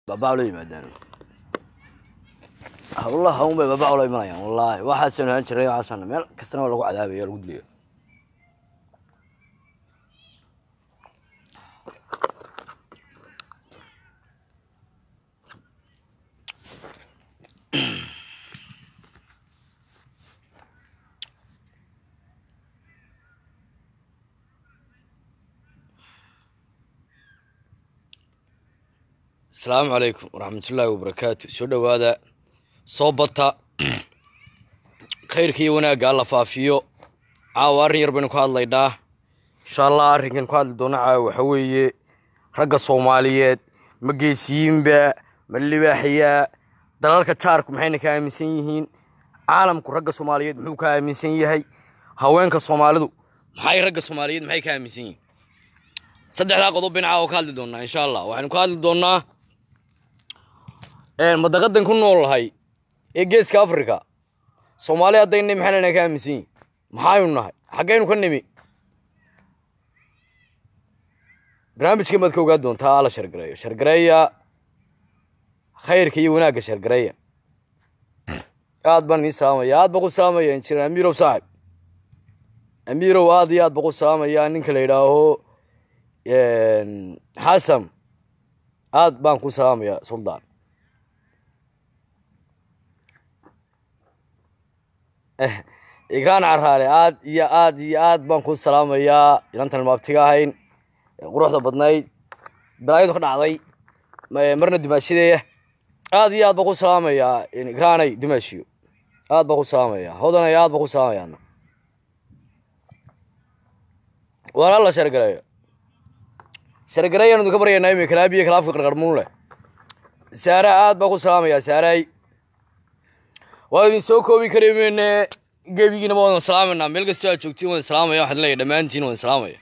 baabaa la yimaadaan hawlaha un bay baabaa ula imanayaan wallaahi waxaasanu ahaan jiray waxaasana meel kastana waa lagu cadaabaya lagu dilaya asalaamu calaykum waraxmatullaahi wabarakaatu soo dhowaada soo bata khayrka iyo wanaagga alla faafiyo caawa arrin yar baynu ka hadlaynaa insha allah arrinkan ku hadli doona caawa waxa weeye ragga soomaaliyeed ma geesiyiinba ma libaaxyaa dalalka jaarku maxayna ka aaminsan yihiin caalamku ragga soomaaliyeed muxuu ka aaminsan yahay haweenka soomaalidu maxay ragga soomaaliyeed maxay ka aaminsan yihiin saddexdaa qodob baynu caawa ka hadli doonaa insha allah waxaynu ka hadli doonaa madaqadan ku noolnahay ee geeska africa soomaali haddayna maxaynana ka aaminsan yihin maxaynu nahay xaggaynu ka nimi barnaamijkan baad ka ogaa doontaa ala shargareeyo shargareeya khayrka iyo wanaagga shargareeya aad baan ii salaamaya aad baan ku salaamaya injineer amiirow saaxib amiirow aad iyo aad baan ku salaamaya ninka la yidhaaho xasan aad baan ku salaamaya suldaan igraan caraale aad iyo aad iyo aad baan ku salaamayaa inantan maabtiga ahayn quruxda badnayd balaayadu ka dhacday marna dumaashideeya aad iyo aad baan ku salaamayaa igraanay dumaashiyo aad baan ku salaamaya hodanay aad baan ku salaamayaana waana la shargareeyo shargareeyaan idinka baryaynaa imi kalaabiyo kalaafka qarqarmuun leh saara aad baan ku salaamayaa saaray waa idin soo koobi kari meyne gebigiina waa wadan salaamayna meel kastoo aad joogtiin wadan salaamaya waxaan leeyahay dhammaantiin wadan salaamaya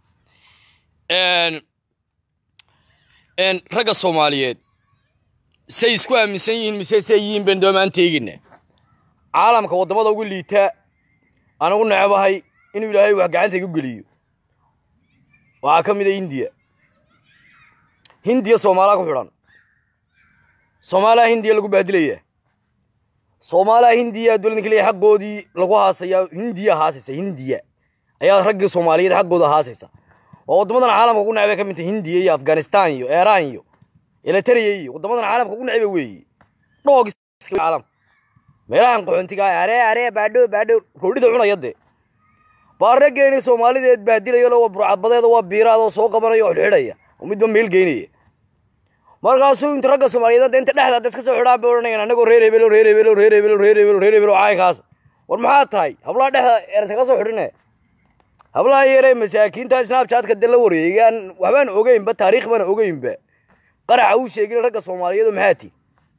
ragga soomaaliyeed say isku aaminsan yihiin mise say yihiin baynu doomaan teegina caalamka waddamada ugu liita aan ugu necebahay inuu ilaahay wax gacanta igu geliyo waxaa ka mid a hindiya hindiya soomaalaa ku xidhan soomaaliya hindiya lagu baadilaya soomaaliya hindiya dowladda kaliya xaqoodii lagu haasayaa hindiya haasaysa hindiya ayaa raggii soomaaliyeed xaqooda haasaysa waa waddamadan caalamka ugu necbay ka mid tahay hindiya iyo afghanistan iyo iiraan iyo eleteriya iyo waddamadan caalamka ugu necba weeye dhoog caalamka meelahan qaxoontiga aree aree baadho baadho roodhida cunaya dee baa raggeeni soomaalideed baadilayo waa burcadbadeeda waa biiraada oo soo qabanaya oo xidhxidhaya oo midba meel geynaya markaasuu inta ragga soomaaliyeed inta dhexda dad ka soo xidhaan bay odhanayaan anagoo reer hebelo reer hebelo reer hebelo reer hebelo reer hebelo caayinkaas war maxaa tahay hablaha dhexda ersa ka soo xidhine hablaha yaree masaakiinta snabchatka de la wareegaan waxbaan ogeynba taariikh baan ogeynba qaraxa uu sheegin ragga soomaaliyeed maxaa ti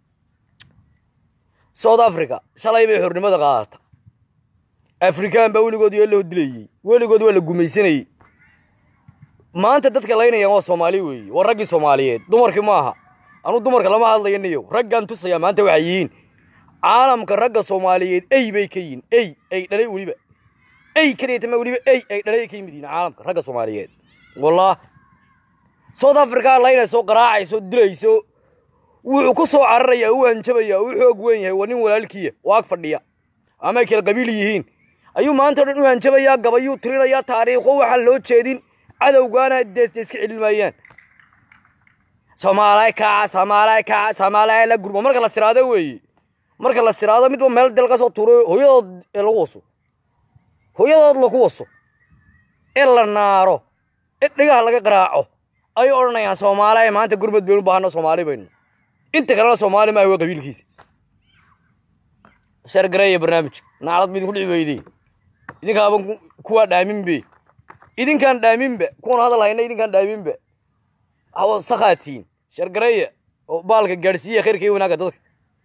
south africa shalay bay xornimada qaadata afrikaan baa weligood yoo loo dilayey weligood waa la gumaysanayey maanta dadka laynayaan waa soomaali weeye waa raggii soomaaliyeed dumarkii ma aha anuu dumarka lama hadlayo niyow raggaan tusayaa maanta waxay yihiin caalamka ragga soomaaliyeed ey bay ka yihiin ey ay dhalay weliba ey kadiyatama weliba ey ay dhalay ka yimid yihiin caalamka ragga soomaaliyeed wallah south africa laynayso qaraacayso dilayso wuxuu ku soo cararaya u hanjabaya u xoog weyn yahay waa nin walaalkiya oo ag fadhiya ama ay kala qabiil yihiin ayuu maanta o dhan u hanjabayaa gabayuu tirinayaa taariikho waxaan loo jeedin cadowgaana deesde iska celin maayaan soomaalay kaca soomaalay kaca soomaalay la gurmo marka la siraado weeye marka la siraado midba meel del ka soo tuuro hooyadood ee lagu waso hooyadood lagu waso ee la naaro ee dhigaha laga qaraaco ayay odhanayaan soomaalay maanta gurmad baynu baahano soomaali baynu inta kalena soomaali maaha waa qabiilkiisa shargareeya barnaamijka naclad ba idinku dhici weydey idinkaaban kuwaa dhaaminbe idinkaan dhaaminba kuwan hadal hayna idinkaan dhaaminba hawa sakaatiin shargareeya oo baalka gaadhsiiya khayrka iyo wanaagga dadka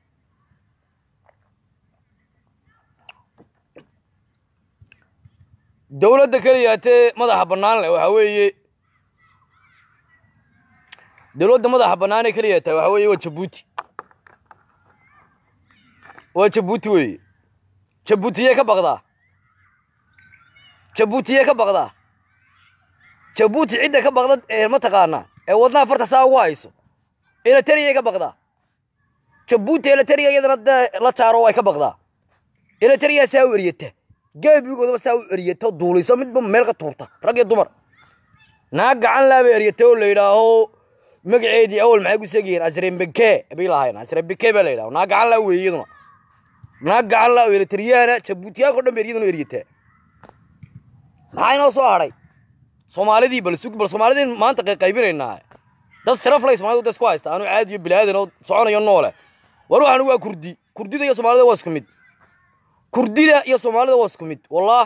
dowladda keliyaatee madaxa bannaan leh waxaa weeye dowladda madaxa bannaan ee keliya tahay waxaa weeye waa jabuuti waa jabuuti weeye jabuutiyee ka baqdaa jabuutiyee ka baqdaa jabuuti cidda ka baqda ee ma taqaanaa ee wadnaha farta saa ugu hayso eletriyay ka baqdaa jabuuti eletriya iyadana dee la jaaro way ka baqdaa eletriya saa u eryata geebigoodaba saa u eryata duulisa midba meel ka tuurta rag iyo dumar naag gacan laaba eryata oo la yidhaaho magaceedii awal maxay ku seegayeen asrembeke bay lahayn asrembeke baa la yidhaho naag gacan laa weeye iyaduna naag gacan laa eletriyaana jabuutiyaanka o dhan ba iyaduna eryataa maxaa inoo soo hadhay soomaalidii bal sug bal soomaalidii maanta qayqaybinaynaa dad sharaf lay soomaalida da isku haysta anu caadiyo bilaadan oo soconayo noole war waxaan waa kurdi kurdida iyo soomaalida waa isku mid kurdida iyo soomaalida waa isku mid wallah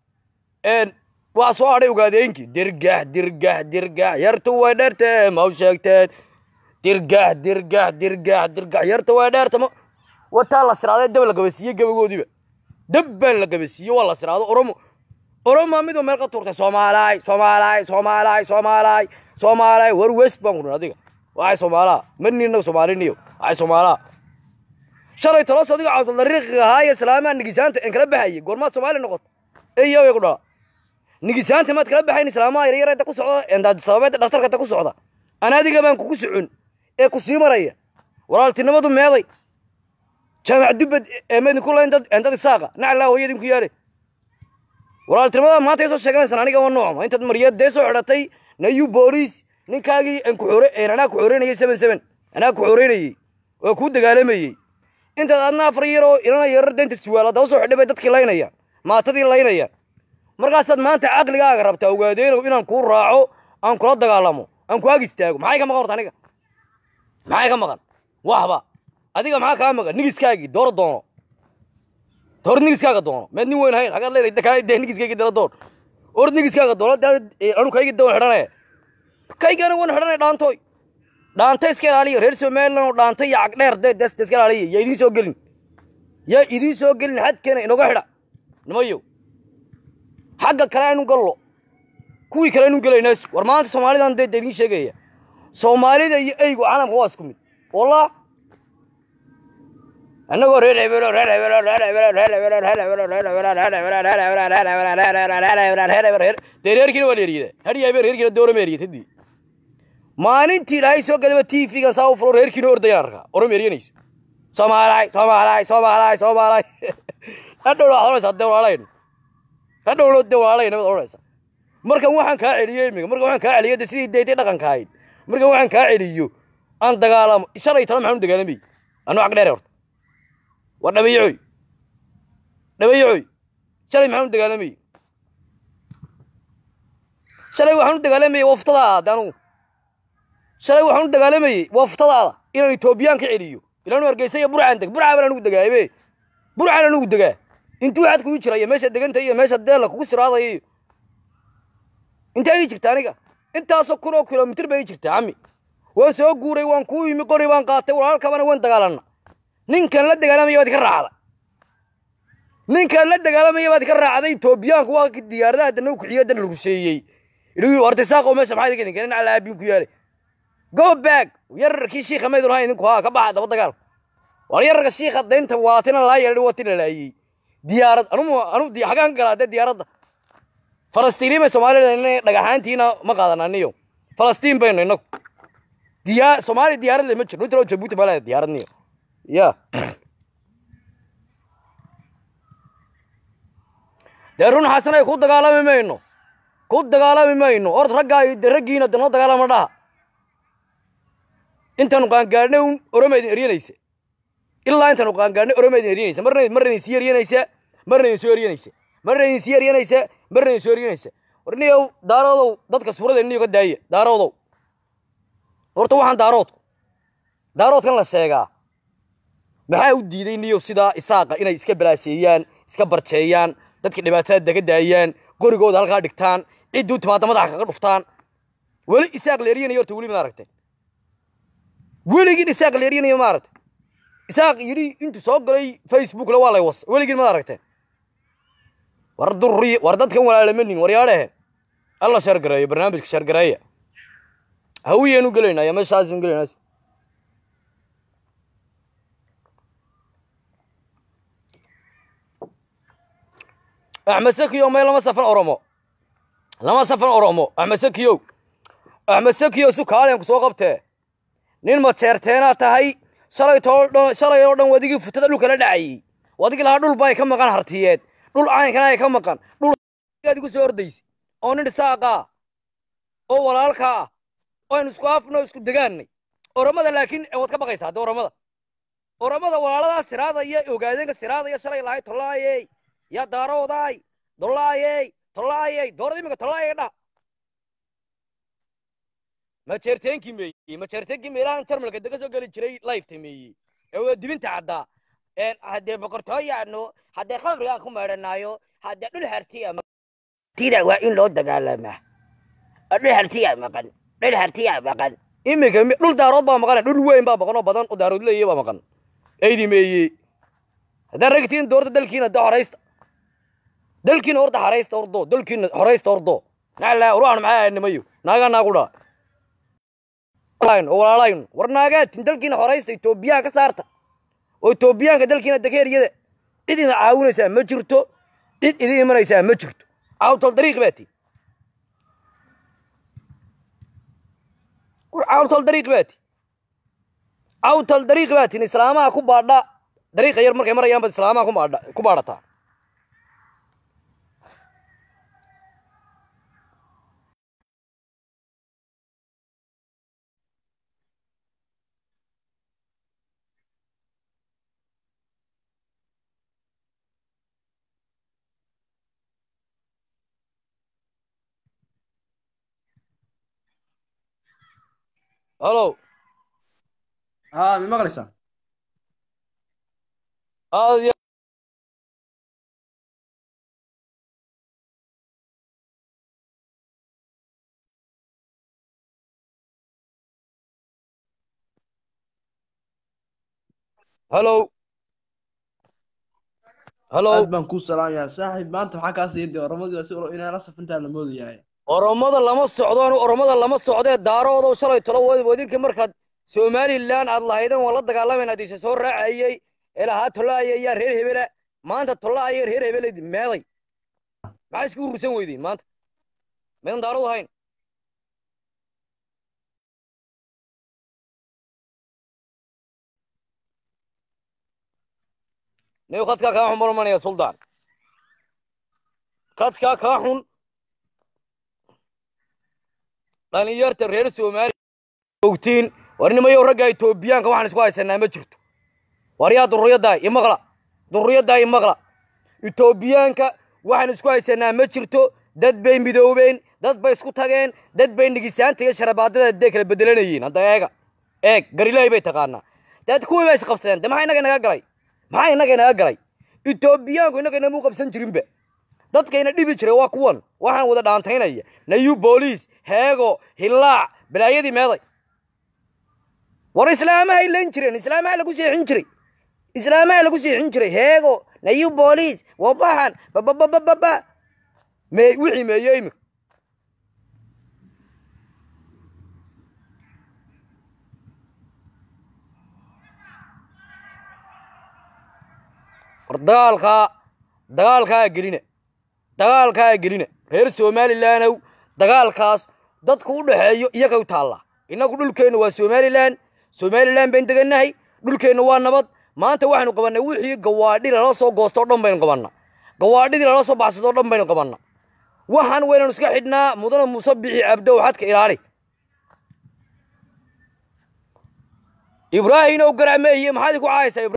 waa soo hadhay ogaadeenkii dirgax dirgax dirgax yarta way dheerteen ma u sheegteen dirgax dirgax dirgax dirgax yarta way dheerta ma wataa la siraaday dab la gabasiiyey gabagoodiiba dab baa la gabasiiyey waa la siraado oromo oromaa midba meel ka tuurtay soomaalaay soomaalaay soomaalaay soomaalaay soomaalaay war west baan kudhin adiga waxay soomaalaa marnina soomaaliniyo waxay soomaalaa shalay tolos adiga cabdulariiqiga ahaa iyo islaamaha nigisaanta en kala baxayay goormaad soomaali noqoto eyo way ku dhala nigisaanta maad kala baxayn islaamaha yaryarada ku socda endaadisababeedda dhakhtarkata ku socda ana adiga baan kugu socon ee ku sii maraya walaaltinimadu meeday jaamac dubbad eemedinku layn dad endad isaaqa naclaa hooyadinku yaale walaaltinimada maanta ay soo sheeganaysaan aniga waa noocma intaad mariyad dee soo xidhatay nayu booliis ninkaagii aan ku xore anaa ku xoreynayay seven seven anaa ku xoreynayey oo kuu dagaalamayey intaad adna afar yar oo ilana yarar deynta suwaala daba soo xidhay bay dadkii laynayaan maatadii laynayaan markaasaad maanta caqligaaga rabtaa ogaadeenow inaan kuu raaco aan kula dagaalamo aan ku ag istaago maxay ka maqan horta aniga maxay ka maqan waxba adiga maxaa kaa maqan nigiskaagii dooro doono door nigiskaaga doono meed nin weyn hayn hagaad leedahay dee nigiskaygi dala door or nigiskaaga doono anu kaygi dawan xidhanaya kaygana wan xidhanaya dhaantooy dhaanta iska ilaaliya reer somaliland oo dhaanta iyo cagdheer dee des iska ilaaliya yaa idiin soo gelin yaa idiin soo gelin xadkeena inoga xidha nimayo xagga kale aynu gallo kuwii kale aynu gelaynaa war maanta soomaalidan dee idiin sheegaya soomaalida iyo eygu calamka waa isku mid wallah annagoo reer hebelo reer hebelo reer hebelo reer hebelo reer hebelo reer hebelo reer hebelo reer hebelo reer hebelo reer hebelo reer hebelo reer hebelo reer dee reerkiina waa la eriyada hadhiya habeen reerkiina doorama eriyatadii maalintii ilaahay soo gadaba t v-gan saa u fulo reerkiina ordayaan arkaa orama eriyanayso soomaalaay soomaalaay soomaalaay soomaalaay hadhowna waxaad odhanaysaa dee walaalayn hadhowna dee walaalayn baad odhanaysaa markan waxaan kaa celiyey imiga markan waxaan kaa celiyo dee sidii deytay dhaqanka ahayd markan waxaan kaa celiyo aan dagaalamo shalay tala maxaan u dagaalamayy anu cag dheere horta waa dhabayacoy dhabayacoy shalay maxaan u dagaalamayey shalay waxaan u dagaalamayey waftadaada anugu shalay waxaan u dagaalamayey waftadaada inaan etoobiyaan ka celiyo ilaanu hargeysa iyo burcaan deg burcaa baan anugu degaabe burcaan anugu degaa intuu waxaad kugu jiraya meesha deganta iyo meesha deella kugu siraadaya iyo intee ii jirta aniga intaasoo kun oo kilomitir bay ii jirtaa cami waan soo guuray waan kuu yimi qori baan qaatay walaalkabana waan dagaalanna ninkan la dagaalamaya baad ka raacda ninkan la dagaalamaya baad ka raacday etoobiyaanku waa diyaaradaha dana u kuxiyo dana rusheeyey idhi horta saaqo meesha maxaa idinka idinka nin ala aabiin ku yaale go back yararkii shiikha maydun hayn idinku haa ka baxa daba dagaal war yararka shiikha daynta waatina laa yeedhi waatina laayey diyaarad anu anu xagaan ka galaa dee diyaaradda falastiiniin bay soomaalida dhagaxaantiina ma qaadananiyo falastiin baynu inagu diyaa soomaaliya diyaarad le ma jirno inta loo jabuuti baa leedahay diyaaradniyo ya dee run xasanay ku dagaalami mayno ku dagaalami mayno ord raggaa de raggiina de noo dagaalama dhaha intaanu qaangaadhnay un oroma idin eryanaysa ilaa intaanu qaangaadhnay oroma idin eryanaysa marna marna idin sii eryanaysa marna idin soo eryanaysa marna idin sii eryanaysa marna idin soo eryanaysa war niyow daaroodow dadka suurada niyo ka daaya daaroodow horta waxaan daaroodku daaroodkan la sheegaa maxaa u diiday niyo sidaa isaaqa inay iska balaaseeyaan iska barjeeyaan dadka dhibaatada daga daayaan qorigooda halkaa dhigtaan cidduu timaada madaxa kaga dhuftaan weli isaaq la eryanayo horta weli maad aragteen weligiin isaaq la eryanayo ma aragtay isaaq yidhi intuu soo galay facebookla waa lay was weligiin maad aragteen war durri war dadkan walaalamanin waryaadhehe alla sheergareeyo barnaamijka sheergareeya hawiyeenu gelaynaa ya meeshaasun gelaynaa axmed sakiyo may lama safan oromo lama safan oromo axmed sakiyow axmed sakiyo su kaaliyan ku soo qabtee nin majeerteenaa tahay shalay too dhan shalay oo dhan wadigii futada dhulka la dhacayey wadigii lahaa dhul bay ka maqan hartiyeed dhul caynkana ay ka maqan dhul aad igu soo ordaysa oo nin dhisaaqaa oo walaalkaa ah oo aynu isku afno isku degaanay oramada laakiin waad ka baqaysaa hadda oramada oramada walaaladaa siraadaya ogaadeenka siraadaya shalay lahay tollaayey yaa daaroodaay dollaayey tollaayey doorada iminka tollaayey dhah majeerteenkii meeyey majeerteenkii meelahan jarmalka dega soo geli jiray lifeta meeyey ee waa dibinta caddaa haddee boqortooyaano haddee khamrigaan ku meedhanaayo haddee dhul hartiya tida waa in loo dagaalamaa dhul hartiyaa maqan dhul hartiyaa maqan iminka dhul daarood baa maqan dhul weyn baa maqan oo badan oo daarood leeyahy baa maqan eydi meeyey haddaan ragtiin doorta dalkiina de horaysta dalkiina horta haraysta ordo dalkiina horaysta ordo naclaa uruan maxaa nimayo naagaa naagudha oo walaalaynu war naagaatin dalkiina horaysta etoobiyaan ka saarta oo etoobiyaanka dalkiina dakeeriyada cid idin caawinaysaa ma jirto cid idin imanaysaa ma jirto caawtol dariiq baati war caawtol dariiq baati caawtol dariiq baatin islaamaha ku baadha dariiqa yar markay marayaan baad islaamaha ku baadha ku baadhataa halo ها من مغرسة aad iyo halo halo aad baan kuu salaamayaa saaxiib maanta maxaa kaa sii diya oramadii si inaa la safintaa la moodayahay oromada lama socdo anu oromada lama socdee daaroodow shalay tolo wadinka markaad somalilan aad lahaydeen waan la dagaalamayna adiise soo raacayey ee lahaa tollaaya yaa reer hebela maanta tollaaya reer hebela meeday maxaa isku urursan weydiin maanta maydan daarood ahayn niw khadkaa kaa xun marmanaya suldaan khadkaa kaa xun dhalinyarta reer soomaaliya ogtiin war nimayow ragga etoobiyaanka waxaan isku haysanaa ma jirto war yaa durriyaddaa imaqla durriyaddaa imaqla etoobiyaanka waxaan isku haysanaa ma jirto dad bay midoobeen dad bay isku tageen dad bay nigisaanta iyo sharabaadada dee kala bedelanayeen hadda eega eeg garilaahi bay taqaanaa dad kuwii bay isqabsadeen de maxaa innaga inaga galay maxaa innaga inaga galay etoobiyaanku innaga inamuu qabsan jirinba dadkayna dhibi jiray waa kuwan waxaan wada dhaantaynaya nayu booliis heego hillaac balaayadii meeday war islaamahay lan jireen islaamaha lagu seexin jiray islaamaha lagu seexin jiray heego nayu booliis wabaxan bababababa me wixii meeye imika war dagaalkaa dagaalkaa gelina dagaalkaa gelina reer somalilandow dagaalkaas dadku u dhaxeeyo iyaga u taallaa innagu dhulkeennu waa somalilan somalilan bayn degannahay dhulkeennu waa nabad maanta waxaynu qabannay wixii gawaadhi lala soo goosto o dhan baynu qabannaa gawaadhidii lala soo baxsado o dhan baynu qabannaa waxaan waynanu iska xidhnaa mudana muuse bixi cabdow xadka ilaali ibraahinow garacmeeye maxaad ku caayaysaa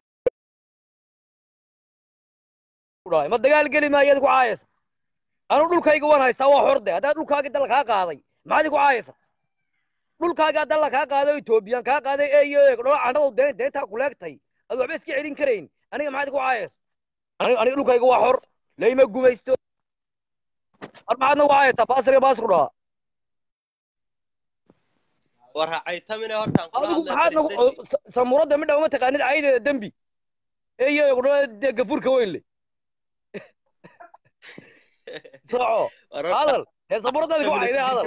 ma dagaal geli maayaad ku caayaysa anuu dhulkayga waan haystaa waa xorde haddaad dhulkaagii dalla kaa qaaday maxaad ku caayaysa dhulkaagaa dalla kaa qaaday oo etoobiyaan kaa qaaday eeyo dhola candhadu deen deentaa kuleegtay ad waxba iska celin karayn aniga maxaad ku caayaysa aniga dhulkayga waa xor layma gumaysto ar maxaadna ku caayaysaa baasriga baasku dhahaa adigu maxaadna samuuradda midha uma taqaanid caydeeda dembi eeyo dhola gafuurka weyn le soco hadal hee sabuuradaadi ku cayday hadal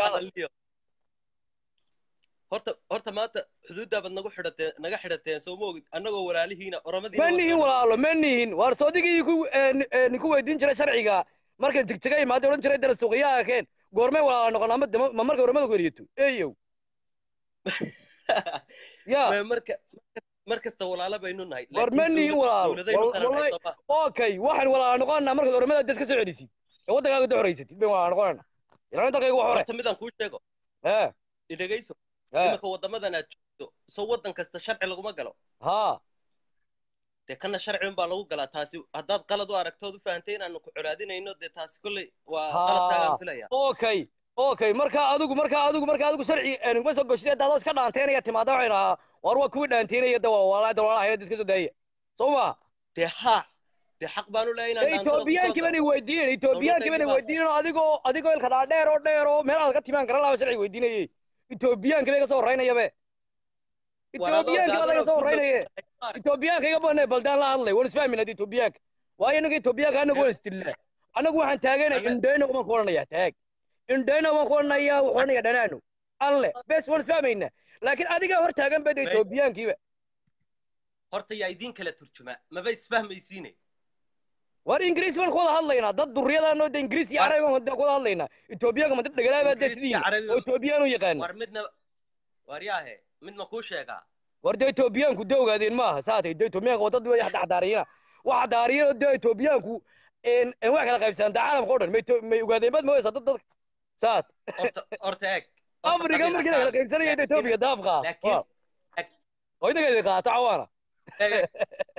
horta horta maanta xuduuddaa nagu xidhateen naga xidhateen soo ma ogid annagoo walaalihiina oromadii ma nihin walaalo ma nihin waar soodigii ku ninku weydiin jiray sharciga markan jigjiga imaada odhan jiray dara suuqiyaha keen goormay walaala noqon ama ma markay oramada ku eriyato eyow ya Ma- marka mar kasta walaalo baynu nahay War ma laakiin nihin dowlad- walaalo. dowladaynu Wal- qaran wallahi- hayso ma- okay waxaan walaala noqonanaa markaad oromada des ka soo celisid ee waddankaaga da horeysatid bayn walaala noqonanaa ilaalin dalkayga wax hore horta midaan kuu sheego ee idhegayso ee iminka waddamadan aad joogto soo waddan kasta sharci laguma galo haa dee kana sharci unbaa lagu galaa taasi haddaad qalad u aragtood u fahantay inaanu ku colaadinayno dee taasi kolley waa Haa. qaladkaagaan filaya okay okay marka adigu marka adigu marka adigu sharci nuguma soo goshid daadoo iska dhaanteynaya timaada waxay dhahaa war waa kuwii dhaanteynaya da walaa da walaa hayada iska soo daaya soo ma dee haa dee xaq baanu leeyahay inaan dhaantada etoobiyaankii bani weydiinayn etoobiyaankii bani Dowladda weydiinayn adigoo adigoo ilka dhaa dheer oo dheer oo meel aad ka timaan garan lahaa sharci weydiinayay etoobiyaankii bay ka soo horeynayabe etoobiyaankii baa laga soo horeynaye etoobiyaanka iga bane baldaan la hadlay waan isfahmin hadii etoobiyaanka waayo inaga etoobiyaanka anagu waan isdilnaa anagu waxaan taaganay Ame- indhayna waan ku odhanayaa taag indhayna waan ku odhanayaa wuxuu odhanayaa dhanaano alle bes waan isfahmaynaa laakiin adigaa hor taagan bada Me- etoobiyaankiiba horta yaa idiin kala turjuma maba isfahmaysiine war ingiriis baan ku wada hadlaynaa dad duriyadaanoo de ingiriis iyo War- carabi baan ku wada hadlaynaa etoobiyaanka ma dad dhagalaabaa dee Ingiriis iyo sidiin Carabi- oo etoobiyaan u yaqaana war midna war yaahe mid ma kuu sheegaa war dee etoobiyaanku de ogaadeen maaha saatay de etoobiyaanka waa dad way xadaariyana waxa daariyana de etoobiyaanku en en wax kala qaybsanaan da caalamka o dhan may to- may ogaadeen bad mooysa dad dadka saat horta horta eeg horta afrika qabiil markii la kala ahaan- qaybsanaya de etoobiya daafqa laakiin oo inaga qaato cawaana eeg,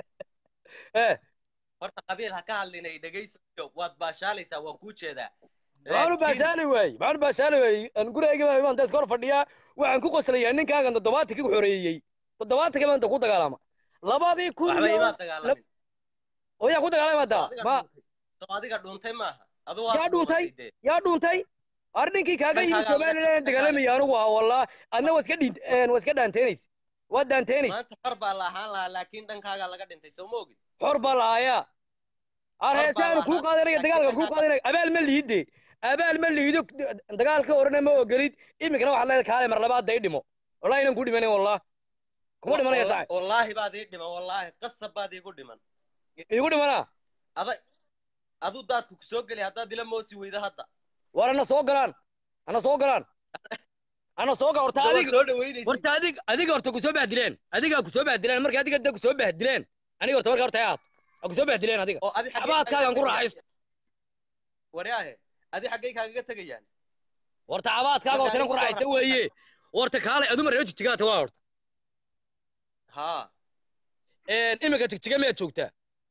eh horta qabiil ha ka hadlinay dhegayso waad baashaalaysaa waan kuu jeedaa maxaanu Laakiin- baashaali waayey maxaanu baashaali waayey aan gurigayga imaan deeska hor fadhiyaa waxaan ku qoslayaa ninkaagan toddobaatankii ku xoreeyey toddobaatankii maanta ku dagaalama labadii kun waxba iyo imaa dagaalamin oo yaa ku dagaalama soo hadda adiga ma dhuuntay soo adiga dhuuntay maaha aduu Yaa dhuuntay? yaa dhuuntay ar ninkii kaaga yimi Dhankaaga somalilan laga- dagaalamaya anigu ah wallah adna waa iska dhiint waa iska dhaanteenays waa dhaanteenays maanta xor baa la ahaan lahaa laakiin dhankaagaa laga dhintay soo ma ogid xor baa lahaayaa ar Xor baa heesaan kuu lahaa, qaadanaya laakiin dagaalka kuu dhankaaga- qaadanaya abaal ma liide abaal ma liido dagaalka horena ma ogolid iminkana waxaad leedahay kaale mar labaad day dhimo wallahi inaan ku dhimanayn wallah kuma dhimanaya Walla- sacay wallaahi baad ii dhiman wallaahi qasab baad iigu dhiman igu dhimanaa aday aduu daadku ku soo geli haddaad ila moosi weydo hadda war ana soo galaan ana soo galaan ana soo gal horta Soo- adiga soo dhaweynaysa horta adig adiga horta kusoo bahdileen adigaa kusoo bahdileen marka adiga da kusoo bahdileen aniga horta marka horta aad a kusoo bahdileen adiga oo adi xaggee Cabaadkaagan ku kaaga raaxaysto. tegayaan? waryaahe adi xaggay kaagaga tegayaan horta cabaadkaaga horta inan ku Marka raaxaysta adigu soo weeye horta kaale aduma reer jigjigaata waa horta haa iminka jigjiga miyaad joogtaa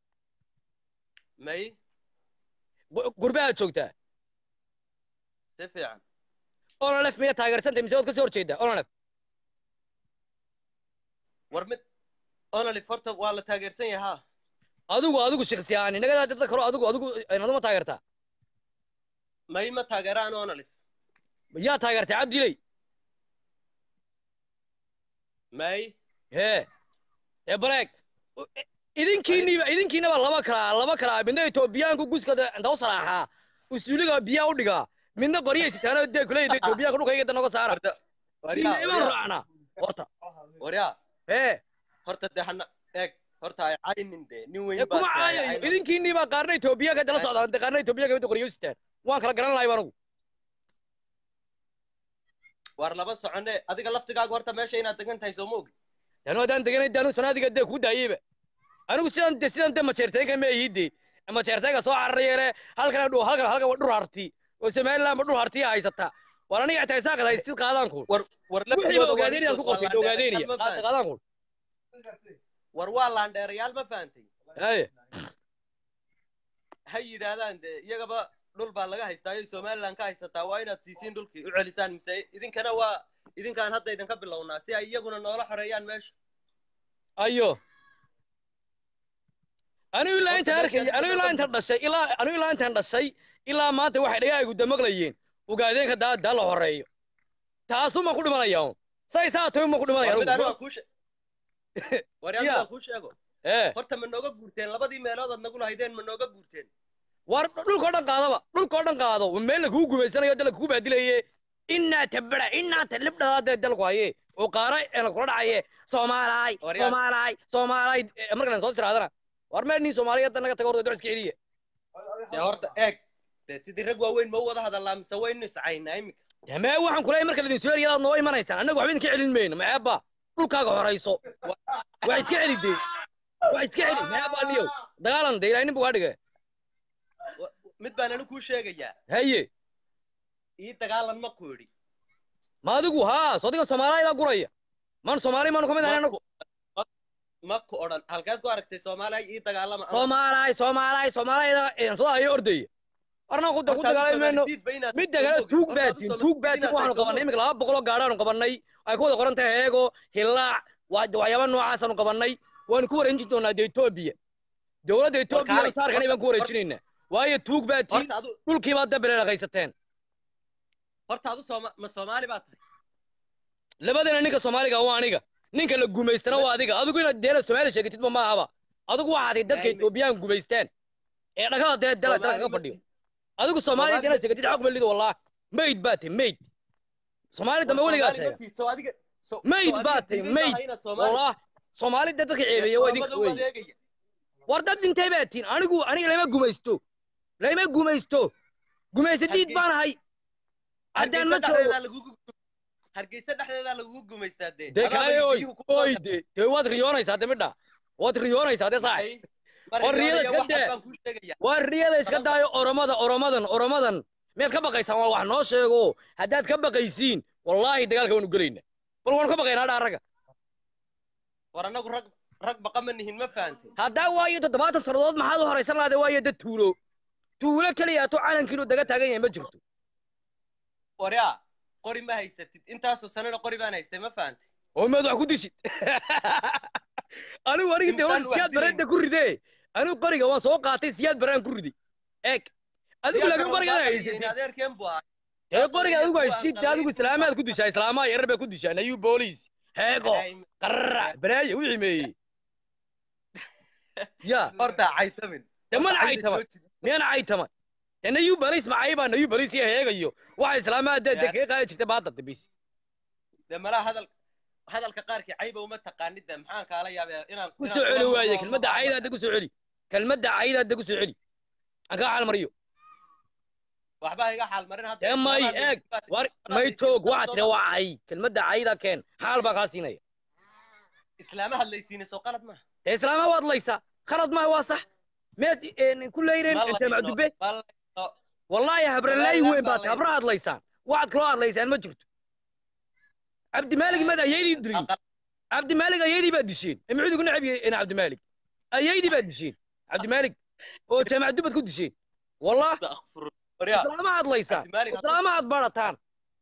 may Gu- gurbahaad joogtaa si fiican ololef miyaad taageersantay mise waad ka soo horjeedaa ololef war mid onolif horta waa la taageersan yahaa adigu adigu shakhsi ahaan inagadaa dadka kalo adigu adigu aduma taageertaa may ma taageeraan onolif yaa taageertay cabdiley may hee ee baleeg idinkiiniba idinkiinaba laba kalaa laba kalaa midna etoobiyaanku guskada inta u salaaxaa usuuliga biyaa u dhigaa midna qoryaysitaan dee kuleyda etoobiyaanka dhulkayga da noga saara warda waryaa iimaan raacnaa horta waryaa hee horta dee hana eeg horta ay caynin dee nin ee weyn kuma baad tahay, caayayo caynin. idinkiiniba qaarna etoobiyaanka dala socdaan dee qaarna etoobiyaanka midda qoryaysitaan waan kala garan lahay anigu war laba socone adiga laftigaaga horta meesha inaad degan tahay soo ma ogi danu haddaan deganay danu sanaadiga dee kuu daayeyba anigu sidan de sidan de majeerteenka ma ihide majeerteenka soo cararayeene halkan dhu halkan halkan waa dhur harti oo somaliland ba dhur hartiya haysata war aniga xitaa isaaqad haystid qaadaan kun war war wixii laftigooda waa ogaadeen inaad ku ninkood, qortid waa ogaadeenaya laandheerayaal ma fahantay? qaadaan kun war waa laandheerayaal ma fahantay haye ha yidhaahdaan dee iyagaba dhul baa laga haystaayo somaliland ka haysataa waa inaad siisiin dhulkii u celisaan mise idinkana waa idinkaan hadda idinka bilownaa si ay iyaguna noola xoreeyaan meesha ayo anigu ilaa Horta intaan meeshaan arkay anigu ilaa intaan dhashay ilaa anigu ilaa intaan dhashay ilaa maanta waxay dhagahaygu damaqlayeen ogaadeenka daa daa la horeeyo taasuma ku dhimanaya un say saa tahay uma ku dhimanaya war mid anigu anigu aan kuu she- war yaa mid Ya. aan kuu sheego ee horta ma nooga guurteen labadii meelood aad nagu lahaydeen ma nooga guurteen war dhulkao dhan qaadaba dhulkao dhan qaado meel la kugu gumaysanayo dee la kugu baadilaye inaa tabara inaa talibdhadaa dee dalku haye oo qaara ee la kula dhacaye soomaalaay War yaa- soomaalaay soomaalaay Eh, markaan soo siraadana war meel nin soomaaliyada naga taga horta duc iska celiya dee horta eeg dee sidii rag waaweyn ma u wada hadallaa mise waynu iscaynaa iminka damee waxaan kuleeyahay marka ladin soo eriyadaad noo imanaysaan annagu waxba idinka celin mayno maceebba dhulkaaga horayso waa iska celi dee waa iska celi maxaa baaniyow dagaalan dee ilaahay nin buu kaa dhigay mid baan anigu kuu sheegayaa haye ii dagaalan ma ku idhi ma adigu haa sodiga soomaaliyada guraya maan soomaali maanu ka mid ahay anagu ma ku odhan halkeed ku aragtay soomaaliya ii dagaalama ama- soomaalaay soomaalaay soomaaliyada eensada ayo ordaya warna ku ku Markaad dagaalami mayno Soomaali diidba inaad- midda kale Horta tuug adu baatiin Soomaali tuug diid baatiin inaad waxaanu tahay qabannay Soomaali. iminka laba boqoloo gaadhaanu qabannay ay ku wada qoran tahay heego hilaac waa waxyaaba noocaasanu qabannay waanu ku wareejin doonaa dee etoobiya dowladda etoobiya kaalay, saarkana baan ku horta- wareejinaynaa waayo tuug baatiin horta adu dhulkii baad dabele dhaqaysateen horta adu Sooma- ma soomaali baa tahay labadana ninka soomaaliga waa aniga ninka la gumaystana waa adiga adigu inaad deela soomaali sheegatidba ma ahaba adigu waxaad ahayd dadka Ayme. etoobiyaan gumaysteen ee dhagada dee dala dala Soomaali kaga ma fadhiyo tiid- adigu soomaaliya Soomaali inaad ma sheegatid tiid- xog malido wallah mayd baa tahay mayd soomaali dambe war weligaa Soomaali ma sheega tiid, soo adiga- soo- mayd soo baa adiga tahay diiday mayd maaha inaad Soomaali- wallah soomaali dee dadka ceebeeya waa idinka Soomaalida wey waad eegaya. war dad dhintay baa tiin anigu aniga lama gumaysto lama gumaysto gumaysadiid Hargeysa- baan ahay haddaan Hargeysa ma joogo dhexdeedaa lagugu hargeysa dhexdeedaa lagugu gumaystaa dee dee Adaa kale bay oy biyuhu ku oy qaadaan. dee dee waad riyoonaysaa de midha waad riyoonaysaa de saaxib Ay, mar War riyada riyoonaya, iska wax dee. baan kuu sheegayaa. waa riyada iska Sabab- daayo oromada oromadan oromadan miyaad ka baqaysaan waa wax noo sheego haddaad ka baqaysiin wallaahi dagaalka waanu gelayna bal waanu ka baqaynaa dha ragga war anagu rag rag baqa ma nihin ma fahantay haddaa waayo toddobaatan sannadood maxaad u horaysan lahade waayo dad tuulo tuulo keliya to calankiinu daga taagan yahay ma jirto waryaa qori ma haysatid intaasoo sanana qori baan haystay ma fahantay oo maad wax ku dishid anigu aniga dee Intaan war wax siyaad dilayn. bareedda ku ridee anigu qoriga waan soo qaatay siyaad baraan ku riday eeg adigu laakiin qorigaad haysatid adeerkeen buu ahaa ee qoriga adigu Kuwa haysatid aan adigu islaamaad ku dishaa islaamaha yarar bay ku dishaa nayu booliis heego qararac balaayo wixii meeyey ya horta caytamin dee mana caytama miyana caytama dee nayu booliis macaybaa nayu booliis iyo heegayo waxa islaamaha dee dee Ya. kaga qaadi jirtay baadda dambis dee malaha hadal hadalka qaarkii cayba uma taqaanid de maxaan kaala yaabaa inaan ku inaan soo celi kula waaye murmo kelmadda ma cayda hadda ku soo celi kelmadda cayda hadda ku soo celi aan kaa xalmariyo waxba iga xaal marin hadda dee may Islaamaha eeg dee war Islaamaha may dee joog Islaamaha waxaa tiri waa cay kelmadda cayda keen xaal baa kaa siinaya islaama hadlaysiina soo qalad maaha dee islaama waad laysaa khalad maaha waa sax meed ku leyreen Ma layno, jaamac dube ma layno. wallaahi habralaayi Walaalayaal weyn baa baa tahay habra hadlaysaan waxaad kaloo hadlaysaan ma jirto cabdimaalig mad ayaydii dilin Aqal- cabdimaalig ayaydii baad disheen ee muxuu idigu necab yahay ina cabdimaalig ayaydii baad disheen cabdimaalig oo jaamac dubad ku disheen wallah akhfur- waryaa islaama hadlaysaan Cabdimaalig hadda- islaama had barataan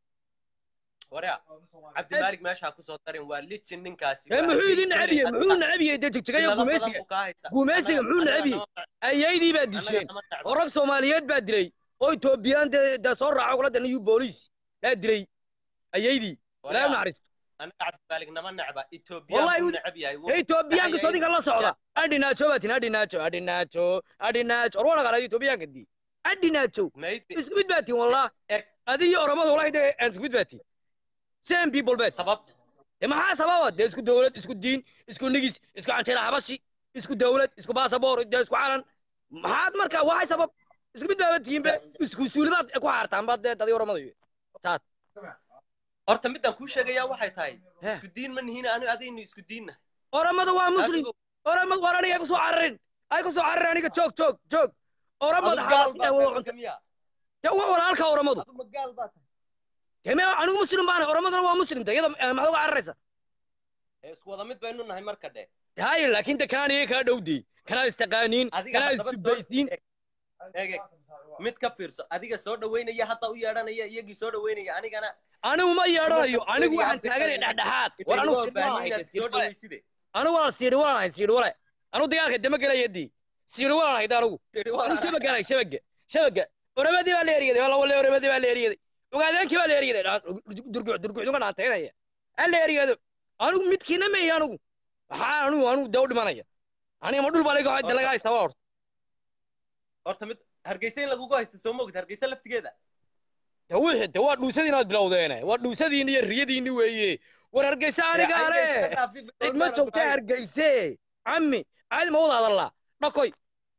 waryaa cabdimaalig meeshaa kusoo darin waa lijin ninkaasi ee waa muxuu idin haddii necab yahay kolley muxuu hadda- necab yahay dee jigjigayo cilado badan gumaysiga buu kaa haystaa. gumaysiga Annaga- muxuu annaga necab yahay nama- ayaydii baad annaga disheen nama necba. oo rag soomaaliyeed baa dilay oo etoobiyaan dee dee soo raaco kula danayu booliis baa dilay ayaydii ilaahay u Waryaa, naxariisto annaga cabdimaalig nama necba Wallahi etoobiyaan buu wuu- necab yahay ee etoobiyaanka sodinka la socda adhinaajo baa tin adhinaajo adhinaajo adhinaajo or wana qalaad etoobiyaanka dii adhinaajo Maydi- isku mid baa tin wallah Eg. adi iyo oromada wallahi dee aan isku mid baa tin same people baa tin sabab dee maxaa sababa dee isku dowlad isku diin isku nigis isku canjeera xabashi isku dowlad isku baasaboor dee isku calan maxaad marka waxay sabab isku mid baaba tihiin be isku suulidaad ku xaartaan baad dee dadii oromada iyo saad horta midaan kuu sheegayaa waxay tahay He. isku diin ma nihiin aniga adaynu isku diinna oromada waa muslim oromada war aniga ay ku soo cararin ay ku soo cararin aniga joog joog joog oromada xabashi ay wada cunta miya dee waa walaalka oromadu adu magaal baa tahay deme anigu muslim baana oromaduna waa muslim de iyada eh, maxaad uga cararaysa ee isku wada mid baynu nahay marka dhe haye laakiin de kanaan iyaga kaa dhowdey kanaad istaqaaniin adiga kanaad haddaba isdubaysiin eeg eeg mid ka fiirso adiga soo dhaweynaya hadda u yeedhanaya iyagii soo dhaweynaya anigana anigu ma yeedhanayo Kuma anigu soo waxaan dhaweynaya taaganay Afrika. dhexdhexaad war anigu inay loo siidhi baahan inaad soo walaan dhaweyside anigu waan siidhi walaan ahay siidhi wale anigu dagaalka dama gelayadii siidhi walaan ahayd anigu anigu shabaga ahay shabaga shabaga oramadii baa la eryaday wala wale oramadii baa la eryaday ogaadeenkii baa la eryaday durguc durgucdunga dhaantaynaya ha la eryado anigu midkiina ma ihi anigu maxaa anigu anigu dee u dhimanaya aniga ma dhul baa laga de laga haystaa waa horta horta mid hargeysa in lagugu haysto soo mogid hargeysa laftigeeda de wixii de waa dhuusadii inaad bilowdeene waa dhuusadiini iyo riyadiini weeye war hargeysa aniga ale cid ma joogta hargeyse cammi caadi ma wada hadallaa dhakoy